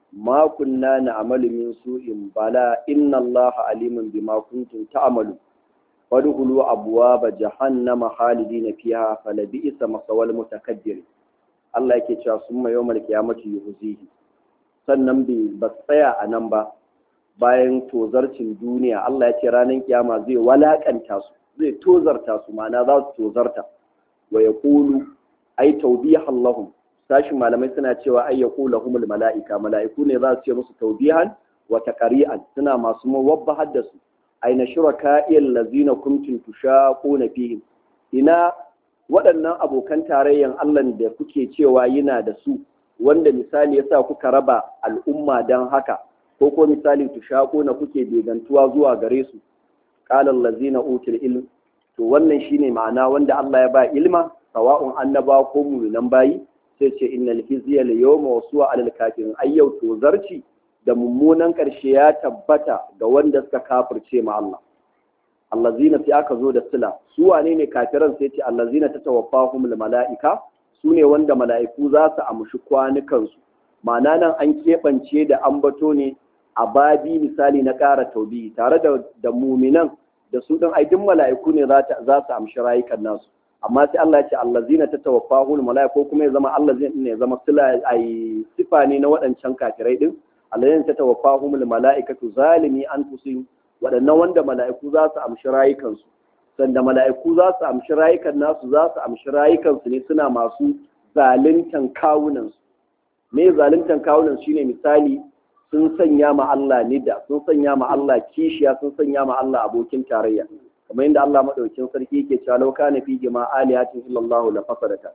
ma kunna na'malu min su'in bala inna allaha alimun bima kuntum ta'malu fadkhulu abwaaba jahannama khalidina fiha falabi'sa masawal mutakabbirin Allah yake cewa summa yawmal qiyamati yuhzihi sannan bai ba tsaya a nan ba bayan tozarcin duniya Allah ya ce ranar kiyama zai walakanta su zai tozarta su ma'ana za su tozarta wa yaqulu ay tawbihan lahum sashin malamai suna cewa ay yaqulu humul mala'ika mala'iku ne za su ce musu tawbihan wa taqri'an suna masu mawabba da su aina shuraka'il lazina kuntum tushaquna fihim ina waɗannan abokan tarayyan Allah da kuke cewa yana da su wanda misali yasa kuka raba al'umma dan haka ko ko misali tushaquna kuke begantuwa zuwa gare su qala allazina utul ilm to wannan shine ma'ana wanda Allah ya ba ilma sawa'un annaba ko mu'minan bayi sai ce innal hizya al yawma wasu'a alal kafirin ayyau to zarci da mummunan ƙarshe ya tabbata ga wanda suka kafirce ma Allah. Allazina sai aka zo da sila, su wane ne kafiran sai ce allazina ta tawaffahum mala'ika, su ne wanda mala'iku za su amshi kwanukansu. Ma'ana nan an keɓance da ambato ne a babi misali na ƙara taubi tare da, da muminan da su ɗin aidin mala'iku ne za su amshi rayukan nasu. Amma sai Allah ya ce allazina ta tawaffahum mala'ika ko kuma ya zama allazina ne ya zama sila ai sifa ne na waɗancan kafirai ɗin. alladhina tatawaffahumul mala'ikatu zalimi anfusihim waɗannan wanda mala'iku za su amshi rayukansu sanda mala'iku za su amshi rayukan nasu za su amshi rayukansu ne suna masu zaluntan kawunansu me zaluntan kawunan shine misali sun sanya ma Allah nida sun sanya ma Allah kishiya sun sanya ma Allah abokin tarayya kamar yadda Allah madaukakin sarki yake cewa law kana fi jama'a aliyatin illa Allah la fasadata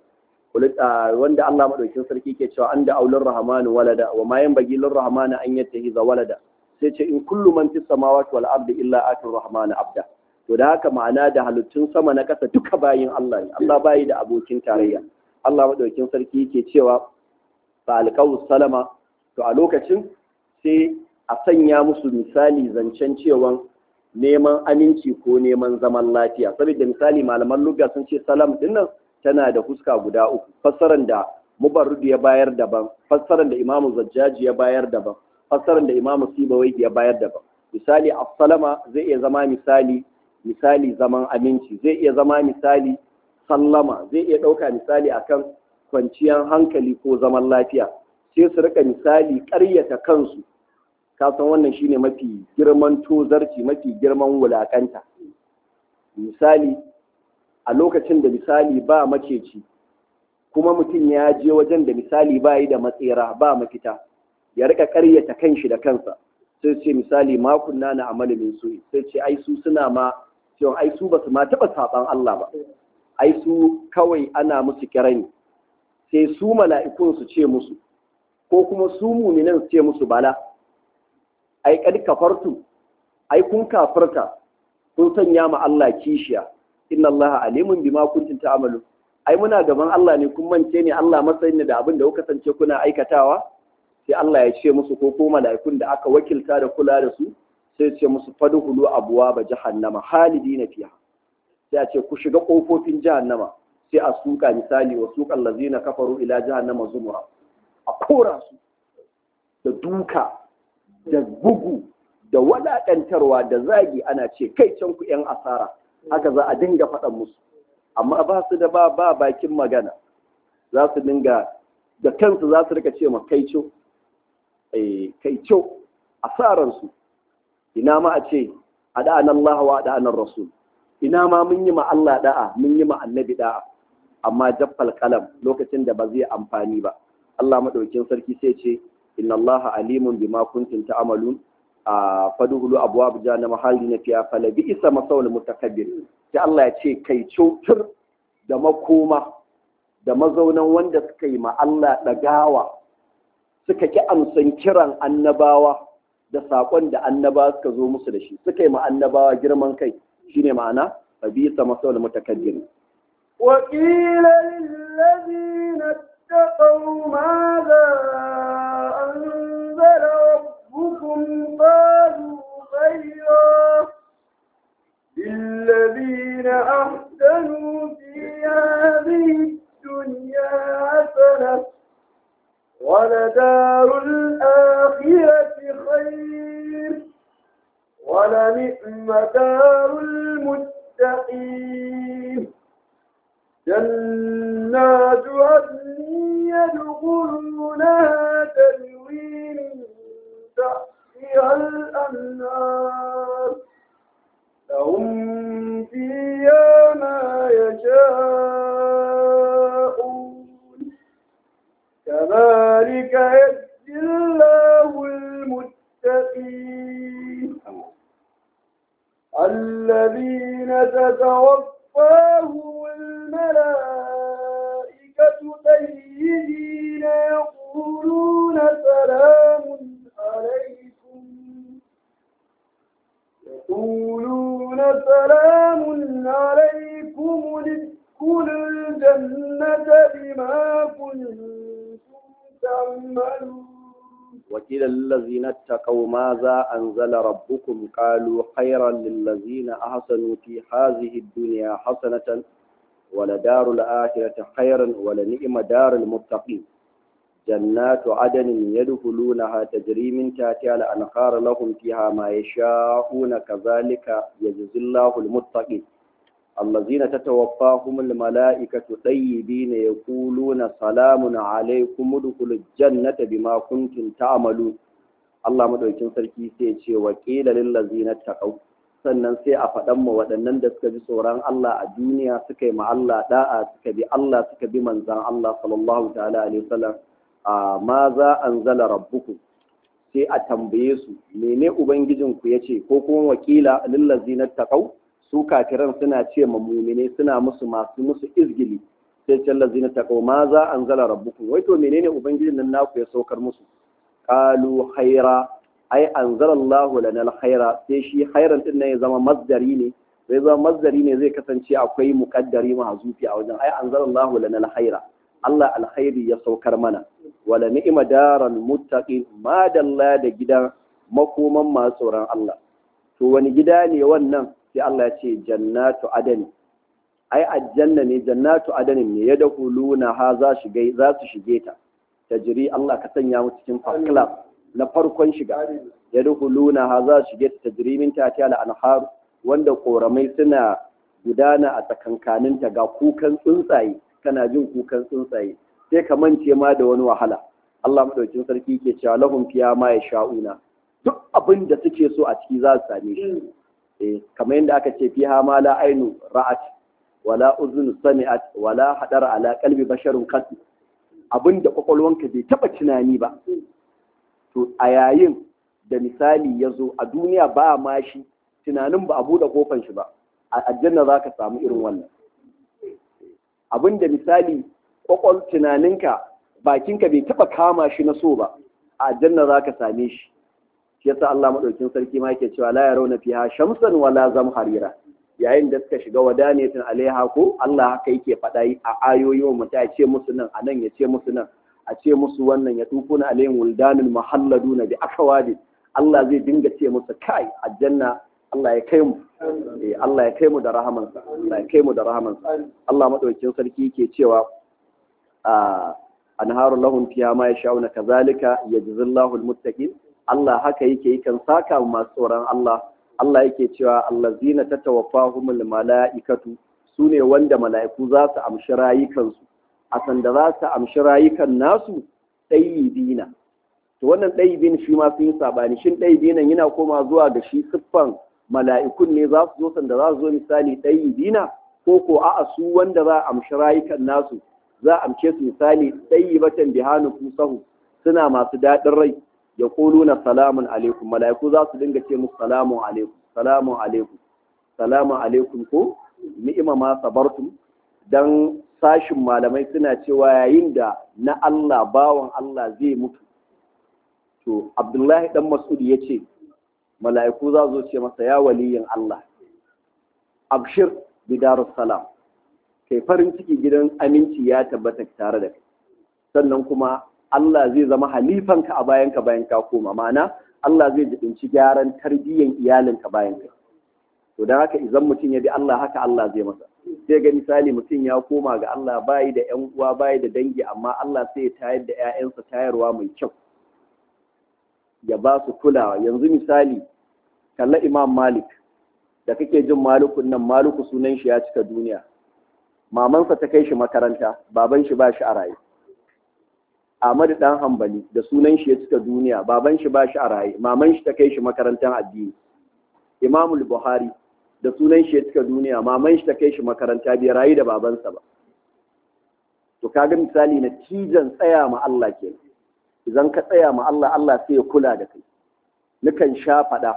wanda Allah madaukakin sarki ke cewa an da aulur rahmanu walada wa ma yanbaghi lir rahmani an yattahiza walada sai ce in kullu man fis samawati wal ardi illa atir rahmani abda to da haka ma'ana da halittun sama na kasa duka bayin Allah ne Allah bayi da abokin tarayya Allah madaukakin sarki yake cewa fa alqaw salama to a lokacin sai a sanya musu misali zancen cewa neman aminci ko neman zaman lafiya saboda misali malaman lugha sun ce salam dinnan tana da fuska guda uku fassaran da mubarrudu ya bayar daban fassaran da imamu zajjaji ya bayar daban fassaran da imamu sibawai ya bayar daban misali assalama zai iya zama misali misali zaman aminci zai iya zama misali sallama zai iya ɗauka misali akan kwanciyar hankali ko zaman lafiya sai su rika misali ƙaryata kansu kasan wannan shine mafi girman tozarci mafi girman wulakanta misali a lokacin da misali ba maceci kuma mutum ya je wajen da misali ba yi da matsera ba mafita ya rika karyata kanshi da kansa sai ce misali makunna na amali min su sai ce ai su suna ma cewa ai su basu ma taba saban Allah ba ai su kawai ana musu kirani sai su mala'ikun su ce musu ko kuma su muminan su ce musu bala ai kad kafartu ai kun kafirta kun sanya ma Allah kishiya inna Allah alimun bima kuntum ta'malu ai muna gaban Allah ne kun mance ne Allah matsayin ne da abin da kuka sance kuna aikatawa sai Allah ya ce musu ko ko mala'ikun da aka wakilta da kula da su sai ya ce musu fadkhulu abwaaba jahannama halidina fiha sai a ce ku shiga kofofin jahannama sai a suka misali wa suqal ladzina kafaru ila jahannama zumura a kora su da duka da bugu da wadakantarwa da zagi ana ce kai can ku yan asara haka za a dinga faɗan musu amma ba su da ba ba bakin magana za su dinga da kansu za su rika ce ma kai co kai co asaransu ina ma a ce a da'an Allah wa da'an Rasul ina ma mun yi ma Allah da'a mun yi ma annabi da'a amma jaffal kalam lokacin da ba zai amfani ba Allah madaukin sarki sai ce inna Allah alimun bima kuntum ta'malun a faduhulu abuwa buja na mahalli na fiya falabi isa masawul mutakabbir sai Allah ya ce kai cutur da makoma da mazaunan wanda suka yi ma Allah ɗagawa suka ki amsan kiran annabawa da saƙon da annabawa suka zo musu da shi suka yi ma annabawa girman kai shine ma'ana fabi isa masawul mutakabbir وقيل للذين اتقوا ماذا أنزل ربكم قالوا خيرا للذين أحسنوا في هذه الدنيا حسنة ولدار الآخرة ونعم دار المتقين جنات عدن يدخلونها تجري من تحتها الأنهار لهم فيها ما يشاءون كذلك يجزي الله المتقين الذين تتوفاهم الملائكة طيبين يقولون سلام عليكم يقولون سلام عليكم ادخلوا الجنة بما كنتم تعملون وقيل للذين اتقوا ماذا أنزل ربكم قالوا خيرا للذين أحسنوا في هذه الدنيا حسنة ولدار الآخرة خيرا ولنعم دار المتقين جنات عدن يدخلونها تجري من تحتها الأنهار لهم فيها ما يشاءون كذلك يجزي الله المتقين الذين تتوفاهم الملائكة طيبين يقولون سلام عليكم ادخلوا الجنة بما كنتم تعملون Allah madaukin sarki sai ce wa qila lil ladzina taqaw sannan sai a faɗan mu waɗannan da suka bi tsoron Allah a duniya suka yi ma Allah da'a suka bi Allah suka bi manzan Allah sallallahu ta'ala alaihi wasallam a ma za anzala rabbukum sai a tambaye su mene ubangijinku yace ko kuma wakila lil ladzina taqaw su kafiran suna ce ma mumine suna musu masu musu izgili sai ce lazina taqaw ma za anzala rabbukum wai to menene ubangijin nan naku ya saukar musu qalu khaira ai anzala Allahu lana alkhaira sai shi khairan din nan ya zama masdari ne sai zama masdari ne zai kasance akwai muqaddari mahzufi a wajen ai anzala Allahu lana alkhaira Allah alkhairi ya saukar mana wala ni'ma daral muttaqin ma dalla da gidan makoman masu tsoron Allah to wani gida ne wannan sai Allah ya ce jannatu adani ai aljanna ne jannatu adani ne ya dakhuluna ha za shige za su shige ta tajri Allah ka sanya mu cikin first class na farkon shiga ya dakhuluna ha za su shige ta tajri min tahtiha al-anhar wanda koramai suna gudana a tsakankaninta ga kukan tsuntsaye kana jin kukan tsuntsaye sai ka mance ma da wani wahala Allah madaukin sarki ke cewa lahum fiya ma yasha'una duk abin da suke so a ciki za su same shi kamar yadda aka ce fiha ma la ainu ra'at wala uzun sami'at wala hadara ala qalbi basharun qat abin da kwakwalwanka bai taba tunani ba to a yayin da misali ya zo a duniya ba ma shi tunanin ba a buɗe kofan shi ba a aljanna za ka samu irin wannan abin da misali kwakwal tunaninka bakinka bai taba kama shi na so ba a aljanna za ka same shi shi yasa Allah madaukin sarki ma yake cewa la yarawna fiha shamsan wala zamharira yayin da suka shiga wadanetin alaiha ko Allah haka yake faɗa a ayoyi wa mutum ya ce musu nan anan ya ce musu nan a ce musu wannan ya tufuna alaihim wuldanul muhalladuna bi akawadi Allah zai dinga ce musu kai aljanna Allah ya kai mu eh Allah ya kai mu da rahamansa Allah ya kai mu da rahamansa Allah madaukin sarki yake cewa a anharu lahum fiha ma yasha'una kazalika yajzillahu almuttaqin Allah haka yake yi kan saka masu tsoron Allah Allah yake cewa allazina tatawaffahumul mala'ikatu sune wanda mala'iku za su amshi rayukansu a sanda za su amshi rayukan nasu ɗayyibina to wannan ɗayyibin shi ma sun yi sabani shin ɗayyibinan yana koma zuwa ga shi siffan mala'ikun ne za su zo sanda za su zo misali ɗayyibina ko ko a'a su wanda za a amshi rayukan nasu za a amce su misali ɗayyibatan bihanu kusahu suna masu daɗin rai ya na salamun alaikum mala'iku za su dinga ce musu salamun alaikum salamun alaikum salamun alaikum ko ni'ima ma sabartum dan sashin malamai suna cewa yayin da na Allah bawan Allah zai mutu to Abdullahi dan Mas'ud ya ce mala'iku za zo ce masa ya waliyin Allah abshir bidarus salam kai farin ciki gidan aminci ya tabbata tare da kai sannan kuma Allah zai zama halifanka a bayanka bayan ka koma ma'ana Allah zai jibinci gyaran tarbiyyan iyalinka bayan ka to don haka idan mutum ya bi Allah haka Allah zai masa sai ga misali mutum ya koma ga Allah bayi da ƴan uwa bayi da dangi amma Allah sai ya tayar da ƴaƴansa tayarwa mai kyau ya ba su kulawa yanzu misali kalla Imam Malik da kake jin malukun nan maluku sunan shi ya cika duniya mamansa ta kai shi makaranta baban shi ba shi a raye Ahmadu dan hambali da sunan shi ya cika duniya baban shi ba shi a raye maman shi ta kai shi makarantar addini Imamul Buhari da sunan shi ya cika duniya maman shi ta kai shi makaranta bai rayu da babansa ba to kaga misali na cijan tsaya ma Allah ke idan ka tsaya ma Allah Allah sai ya kula da kai nukan sha faɗa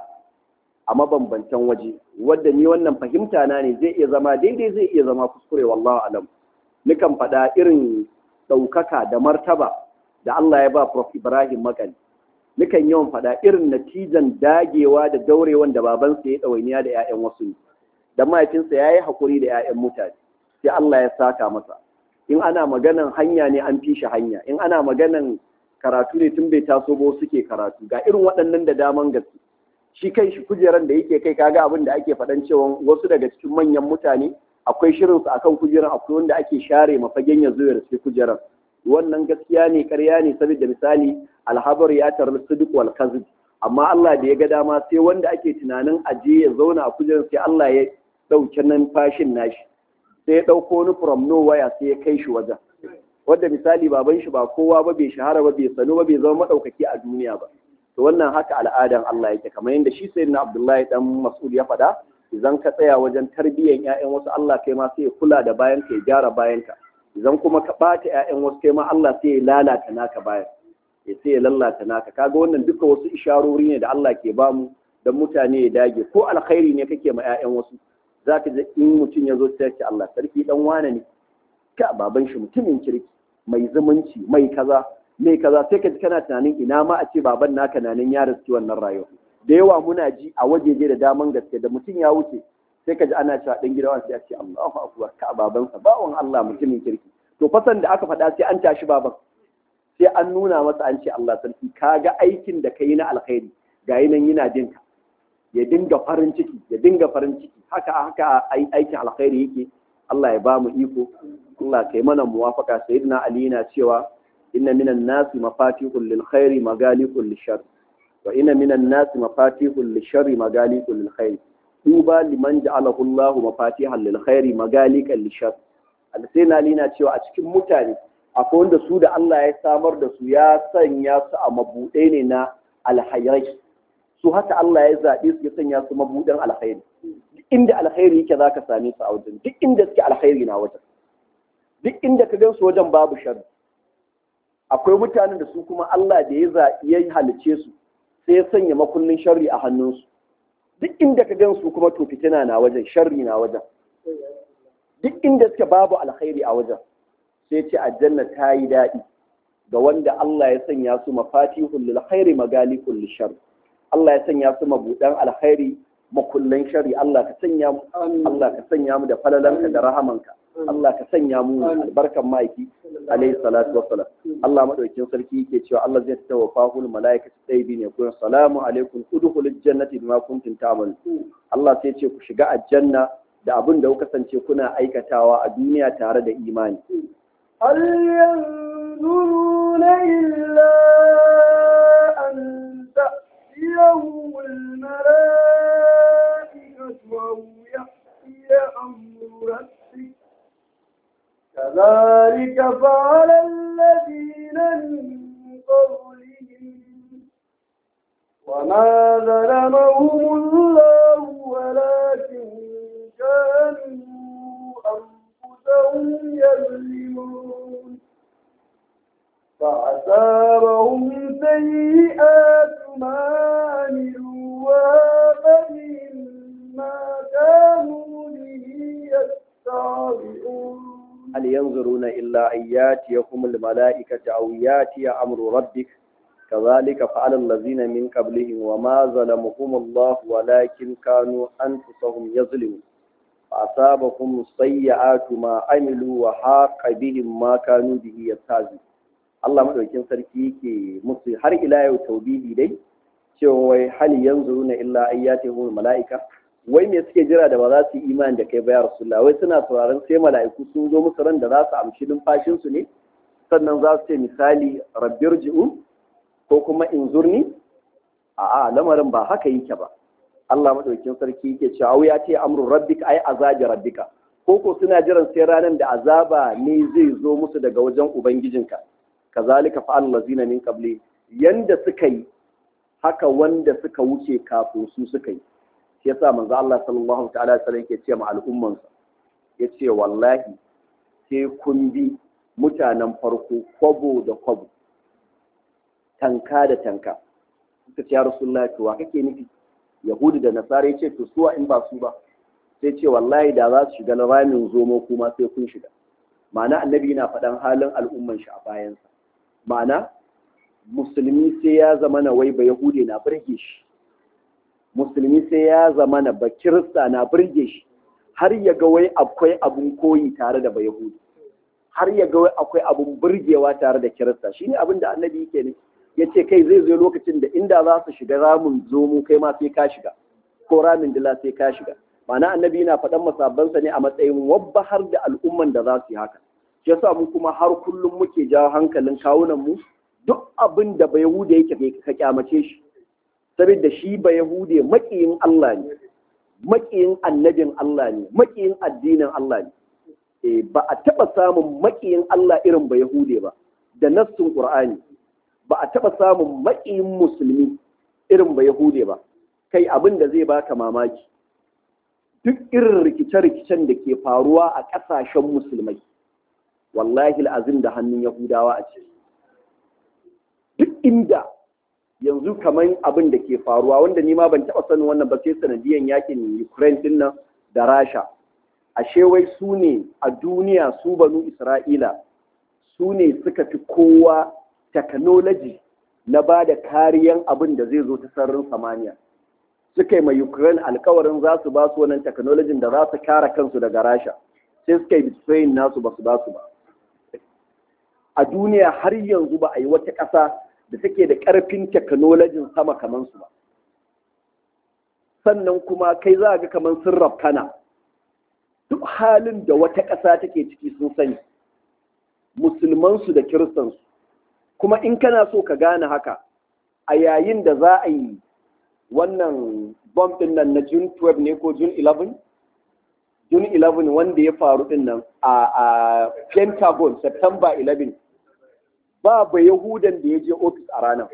a mabambantan waje wadda ni wannan fahimta na ne zai iya zama daidai zai iya zama kuskure wallahu alam nukan faɗa irin ɗaukaka da martaba da Allah ya ba Prof Ibrahim Makali nukan yawan faɗa irin natijan dagewa da daurewan da babansa ya ɗawainiya da 'ya'yan wasu ne da mahaifinsa ya yi haƙuri da 'ya'yan mutane sai Allah ya saka masa in ana maganan hanya ne an fi shi hanya in ana maganan karatu ne tun bai taso ba suke karatu ga irin waɗannan da daman gaske shi kai shi kujeran da yake kai kaga abin da ake faɗan cewa wasu daga cikin manyan mutane akwai shirin su akan kujeran akwai wanda ake share mafagen ya zo ya rufe kujeran wannan gaskiya ne ƙarya ne saboda misali alhabar ya tarar sidiq wal kazib amma Allah da ya ga dama sai wanda ake tunanin aje ya zauna a kujeran sai Allah ya ɗauke nan fashin nashi sai ya ɗauko wani from nowhere sai ya kai shi wajen wanda misali baban shi ba kowa ba bai shahara ba bai sanu ba bai zama maɗaukaki a duniya ba to wannan haka al'adan Allah yake kamar yadda shi sayyidina Abdullahi dan Mas'ud ya faɗa idan ka tsaya wajen tarbiyyar ƴaƴan wasu Allah kai ma sai ya kula da bayan ka ya gyara bayan ka idan kuma ka ɓata ƴaƴan wasu kai ma Allah sai ya lalata naka bayan ya sai ya lalata naka kaga wannan duka wasu isharori ne da Allah ke bamu dan mutane ya dage ko alkhairi ne kake ma ƴaƴan wasu za ka in mutum ya zo ta ce Allah sarki dan wane ne ka baban shi mutumin kirki mai zumunci mai kaza mai kaza sai ka ji kana tunanin ina ma a ce baban naka na nan ya riski wannan rayuwa da yawa muna ji a wajeje da daman gaske da mutum ya wuce sai ka ji ana cewa dan gidawan sai a ce Allahu akbar ka babansa bawan Allah mutumin kirki to fasan da aka faɗa sai an tashi baban sai an nuna masa an ce Allah sarki kaga aikin da kai na alkhairi ga nan yana jinka ya dinga farin ciki ya dinga farin ciki haka haka aikin alkhairi yake Allah ya ba mu iko Allah kai mana muwafaka sayyidina Ali yana cewa inna minan nasi mafatihul lil khairi magalikul lishar wa inna minan nasi mafatihul lishari magalikul lil khairi duba liman ja'alahu Allahu mafatihal lil khairi magalikal lishar sayyidina Ali yana cewa a cikin mutane akwai wanda su da Allah ya samar da su ya sanya su a mabuɗe ne na alhayrai su haka Allah ya zaɓe su ya sanya su mabuɗin alkhairi duk inda alkhairi yake za ka same su a wajen duk inda suke alkhairi na wajen duk inda ka gansu wajen babu shari akwai mutanen da su kuma Allah da ya zaɓi ya halice su sai ya sanya makullin sharri a hannunsu duk inda ka gansu kuma to fitina na wajen sharri na wajen duk inda suke babu alkhairi a wajen sai ce aljanna ta yi daɗi ga wanda Allah ya sanya su mafatihul lil khairi magalikul lishar Allah ya sanya su mabudan alkhairi makullan shari Allah ka sanya mu Allah ka sanya mu da falalanka da rahamanka Allah ka sanya mu albarkan maiki alayhi salatu wassalam Allah madaukakin sarki yake cewa Allah zai tawaffahu al malaikatu tayyibin ya kun salamu alaikum udkhulul jannati bima kuntum ta'malun Allah sai ce ku shiga aljanna da abin da kuka kasance kuna aikatawa a duniya tare da imani هل ينظرون إلا أن تأتيهم الملائكة أو يأتي أمر ربك كذلك فعل الذين من قبلهم وما ظلمهم الله ولكن كانوا أنفسهم يظلمون فأصابهم سيئات ما عملوا وهاب ما كانوا به يستعبئون هل ينظرون إلا أن ياتيهم الملائكة أو ياتي أمر ربك كذلك فعل الذين من قبلهم وما ظلمهم الله ولكن كانوا أنفسهم يظلمون فأصابهم سيئات ما عملوا وحاق بهم ما كانوا به يستهزئون Allah madaukin sarki yake musu har ila yau taubihi dai cewa wai hali yanzu na illa ayyatihum mala'ika wai me suke jira da ba za su yi imani da kai ba ya rasulullah wai suna sauraron sai mala'iku sun zo musu ran da za su amshi numfashin su ne sannan za su ce misali rabbirji'u ko kuma inzurni a'a lamarin ba haka yake ba Allah madaukakin sarki yake cewa ya ce amru rabbika ai azabi rabbika ko ko suna jiran sai ranar da azaba ne zai zo musu daga wajen ubangijinka kazalika fa'al lazina min qabli yanda suka yi haka wanda suka wuce kafin su suka yi shi yasa manzo Allah sallallahu ta'ala alaihi wasallam yake ce ma al'ummansa yace wallahi sai kun bi mutanen farko kwabo da kwabo tanka da tanka suka ce ya rasulullahi to wa kake nufi yahudi da nasara yace to suwa in ba su ba sai ce wallahi da za su shiga ramin zomo kuma sai kun shiga ma'ana annabi yana faɗan halin al'umman shi a bayansa ma'ana musulmi sai ya zama na wai ba yahudi na burge shi musulmi sai ya zama na ba kirista na burge shi har ya ga wai akwai abun koyi tare da ba yahudi har ya ga wai akwai abun burgewa tare da kirista shine abin da annabi yake ne ya ce kai zai zo lokacin da inda za su shiga ramin zomo kai ma sai ka shiga ko ramin dila sai ka shiga ma'ana annabi yana faɗan masabbansa ne a matsayin wabba har da al'umman da za su yi haka shi yasa mu kuma har kullum muke jawo hankalin kawunan mu duk abin da ba yahude yake ka kyamace shi saboda shi ba yahude makiyin Allah ne makiyin annabin Allah ne makiyin addinin Allah ne e, ba a taɓa samun makiyin Allah irin ba yahude ba da nassun Qur'ani ba a taɓa samun makiyin musulmi irin ba yahude ba kai abin da zai baka mamaki duk irin rikice-rikicen da ke faruwa a ƙasashen musulmai wallahi azim da hannun yahudawa a ciki duk inda yanzu kamar abin da ke faruwa wanda ni ma ban taɓa sanin wannan ba sai sanadiyan yakin ukraine din nan da rasha ashe wai su ne a duniya su banu isra'ila su ne suka fi kowa technology na ba da kariyan abin da zai zo ta sararin samaniya suka yi ma Ukraine alkawarin za su ba su wannan technology da za su kare kansu daga Rasha sai suka yi betraying nasu ba su ba su ba a duniya har yanzu ba a yi wata ƙasa da take da ƙarfin technology sama kamar su ba sannan kuma kai za ga kamar sun rafkana duk halin da wata ƙasa take ciki sun sani musulmansu da kiristansu kuma in kana so ka gane haka a yayin da za a yi wannan bomb din nan na June 12 ne ko June 11? June 11 wanda ya faru din nan a Pentagon September 11 ba ba Yahudan da ya je ofis a ranar.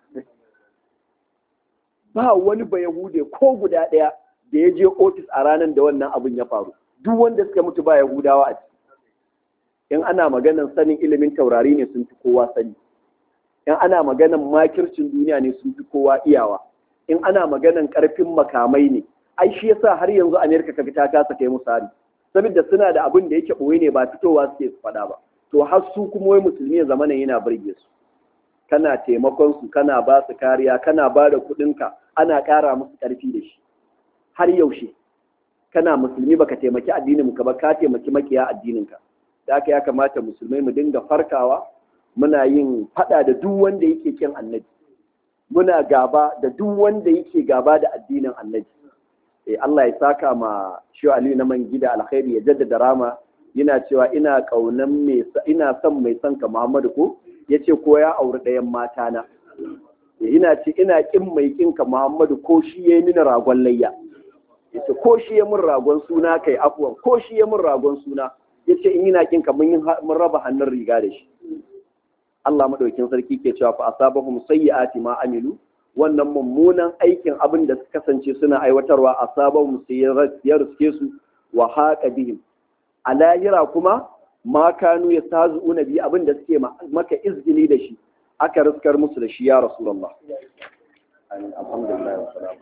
Ba wani ba Yahude ko guda ɗaya da ya je ofis a ranar da wannan abin ya faru. Duk wanda suka mutu ba Yahudawa a ciki. In ana maganan sanin ilimin taurari ne sun fi kowa sani. In ana maganan makircin duniya ne sun fi kowa iyawa. in ana maganan karfin makamai ne ai shi yasa har yanzu Amerika kaga ta kasa kai musu hari saboda suna da abin da yake boye ne ba fitowa suke su faɗa ba to har su kuma wai musulmi ya zamana yana burge su kana taimakon su kana ba su kariya kana ba da kuɗinka ana ƙara musu ƙarfi da shi har yaushe kana musulmi baka taimaki addinin ka ba ka taimaki makiya addinin ka da haka ya kamata musulmai mu dinga farkawa muna yin faɗa da duk wanda yake kin annabi muna gaba da duk wanda yake gaba da addinin annabi eh Allah ya saka ma shi Ali na man gida alkhairi ya jaddada rama yana cewa ina kaunan mai ina son mai son ka Muhammadu ko yace ko ya auri ɗayan mata na ina ce ina kin mai kin ka Muhammadu ko shi yayi mini ragon layya yace ko shi ya mun ragon suna kai afwan ko shi ya mun ragon suna yace in ina kin ka mun mun raba hannun riga da shi Allah madaukin sarki ke cewa fa asabahum sayyi'ati ma amilu wannan mummunan aikin abin da suka kasance suna aiwatarwa asabahum ya riske su wa haqa bihim a lahira kuma ma kanu yastazu'una bi abin da suke maka izgili da shi aka riskar musu da shi ya rasulullah alhamdulillah wa salamu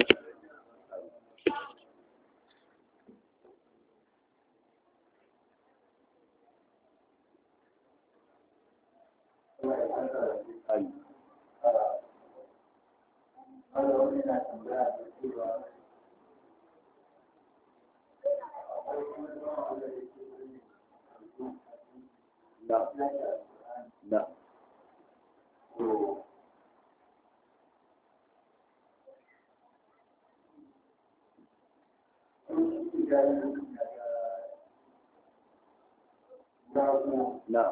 No. No. No.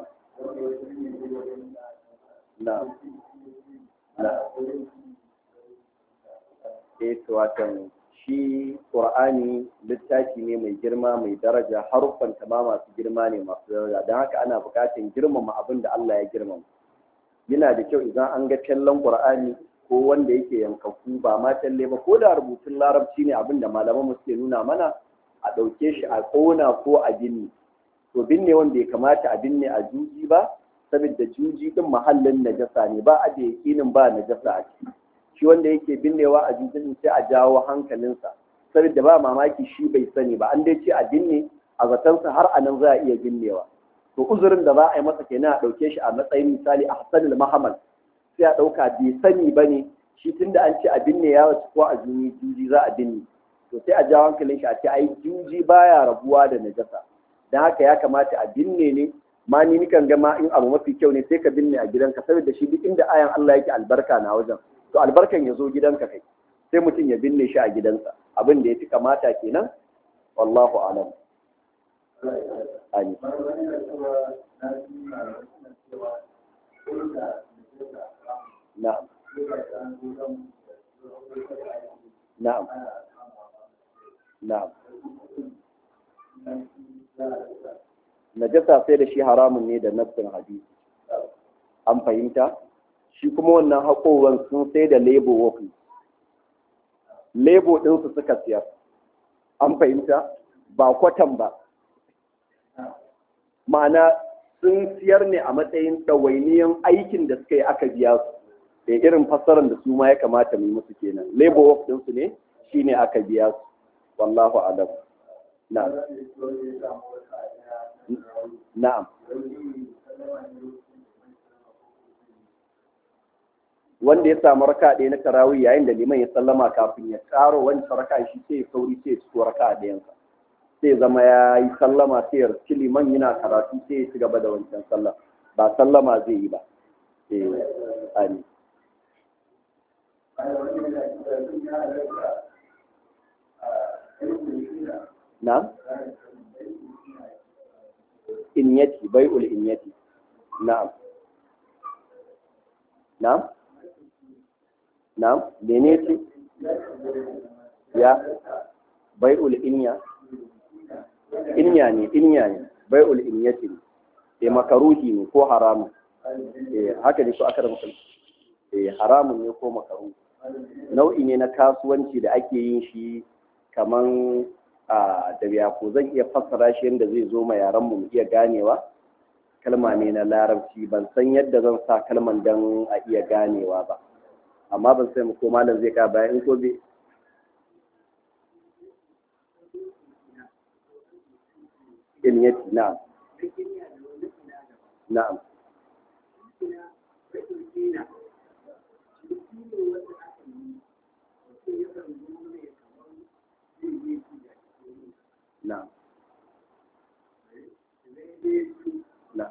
No. No. eh to watan shi qur'ani littafi ne mai girma mai daraja haruffan ta ma masu girma ne masu daraja don haka ana buƙatar girmama abin da Allah ya girmama yana da kyau idan an ga kallon qur'ani ko wanda yake yankaku ba ma talle ba ko da rubutun larabci ne abin da malaman mu suke nuna mana a ɗauke shi a ƙona ko a binne to binne wanda ya kamata a binne a juji ba saboda juji din mahallin najasa ne ba a da yakinin ba najasa a ciki shi wanda yake binnewa a jujin sai a jawo hankalinsa saboda ba mamaki shi bai sani ba an dai ce a binne a zatansa har a nan za a iya binnewa to uzurin da za a yi masa kenan a ɗauke shi a matsayin misali a hasanul mahamal sai a ɗauka bai sani ba ne shi tunda an ce a binne ya wasu ko a juni juji za a binne to sai a jawo hankalin shi a ce ai juji baya rabuwa da najasa don haka ya kamata a binne ne ma ni nikan ga ma in abu mafi kyau ne sai ka binne a gidanka saboda shi duk inda ayan Allah yake albarka na wajen to albarkan ya zo gidanka kai sai mutum ya binne shi a gidansa abin da ya fi kamata kenan wallahu alam amin na'am na'am na'am najasa sai da shi haramun ne da nassin hadisi an fahimta shi kuma wannan haƙowan sun sai da lebo wofi lebo ɗinsu suka siyar an fahimta ba kwatan ba ma'ana sun siyar ne a matsayin ɗawainiyan aikin da suka yi aka biya su da irin fassarar da su ma ya kamata mu yi musu kenan lebo wofi ɗinsu ne shine aka biya su wallahu alam na'am na'am wanda ya samu raka ɗaya na tarawih yayin da liman ya sallama kafin ya karo wani raka shi sai ya sauri sai ya ciko raka ɗayansa sai zama ya yi sallama sai ya riski liman yana karatu sai ya ci gaba da wancan sallah ba sallama zai yi ba eh ani na'am inyati bai'ul inyati na'am na'am na'am mene ce ya bai'ul inya inya ne inya ne bai'ul inyati ne eh makaruhi ne ko haramun eh haka ne ko aka da mutum eh haramun ne ko makaruhi nau'i ne na kasuwanci da ake yin shi kaman da biya ko zan iya fassara shi yadda zai zo ma yaran mu iya ganewa kalma ne na larabci ban san yadda zan sa kalman dan a iya ganewa ba amma ban sai mu ko malam zai ka bayan in ko be ilmiyati na'am na'am na'am na'am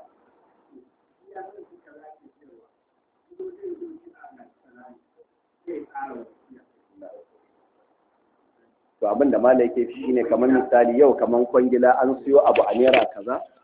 to abin da malai yake shi ne kamar misali yau kamar kwangila an siyo abu a naira kaza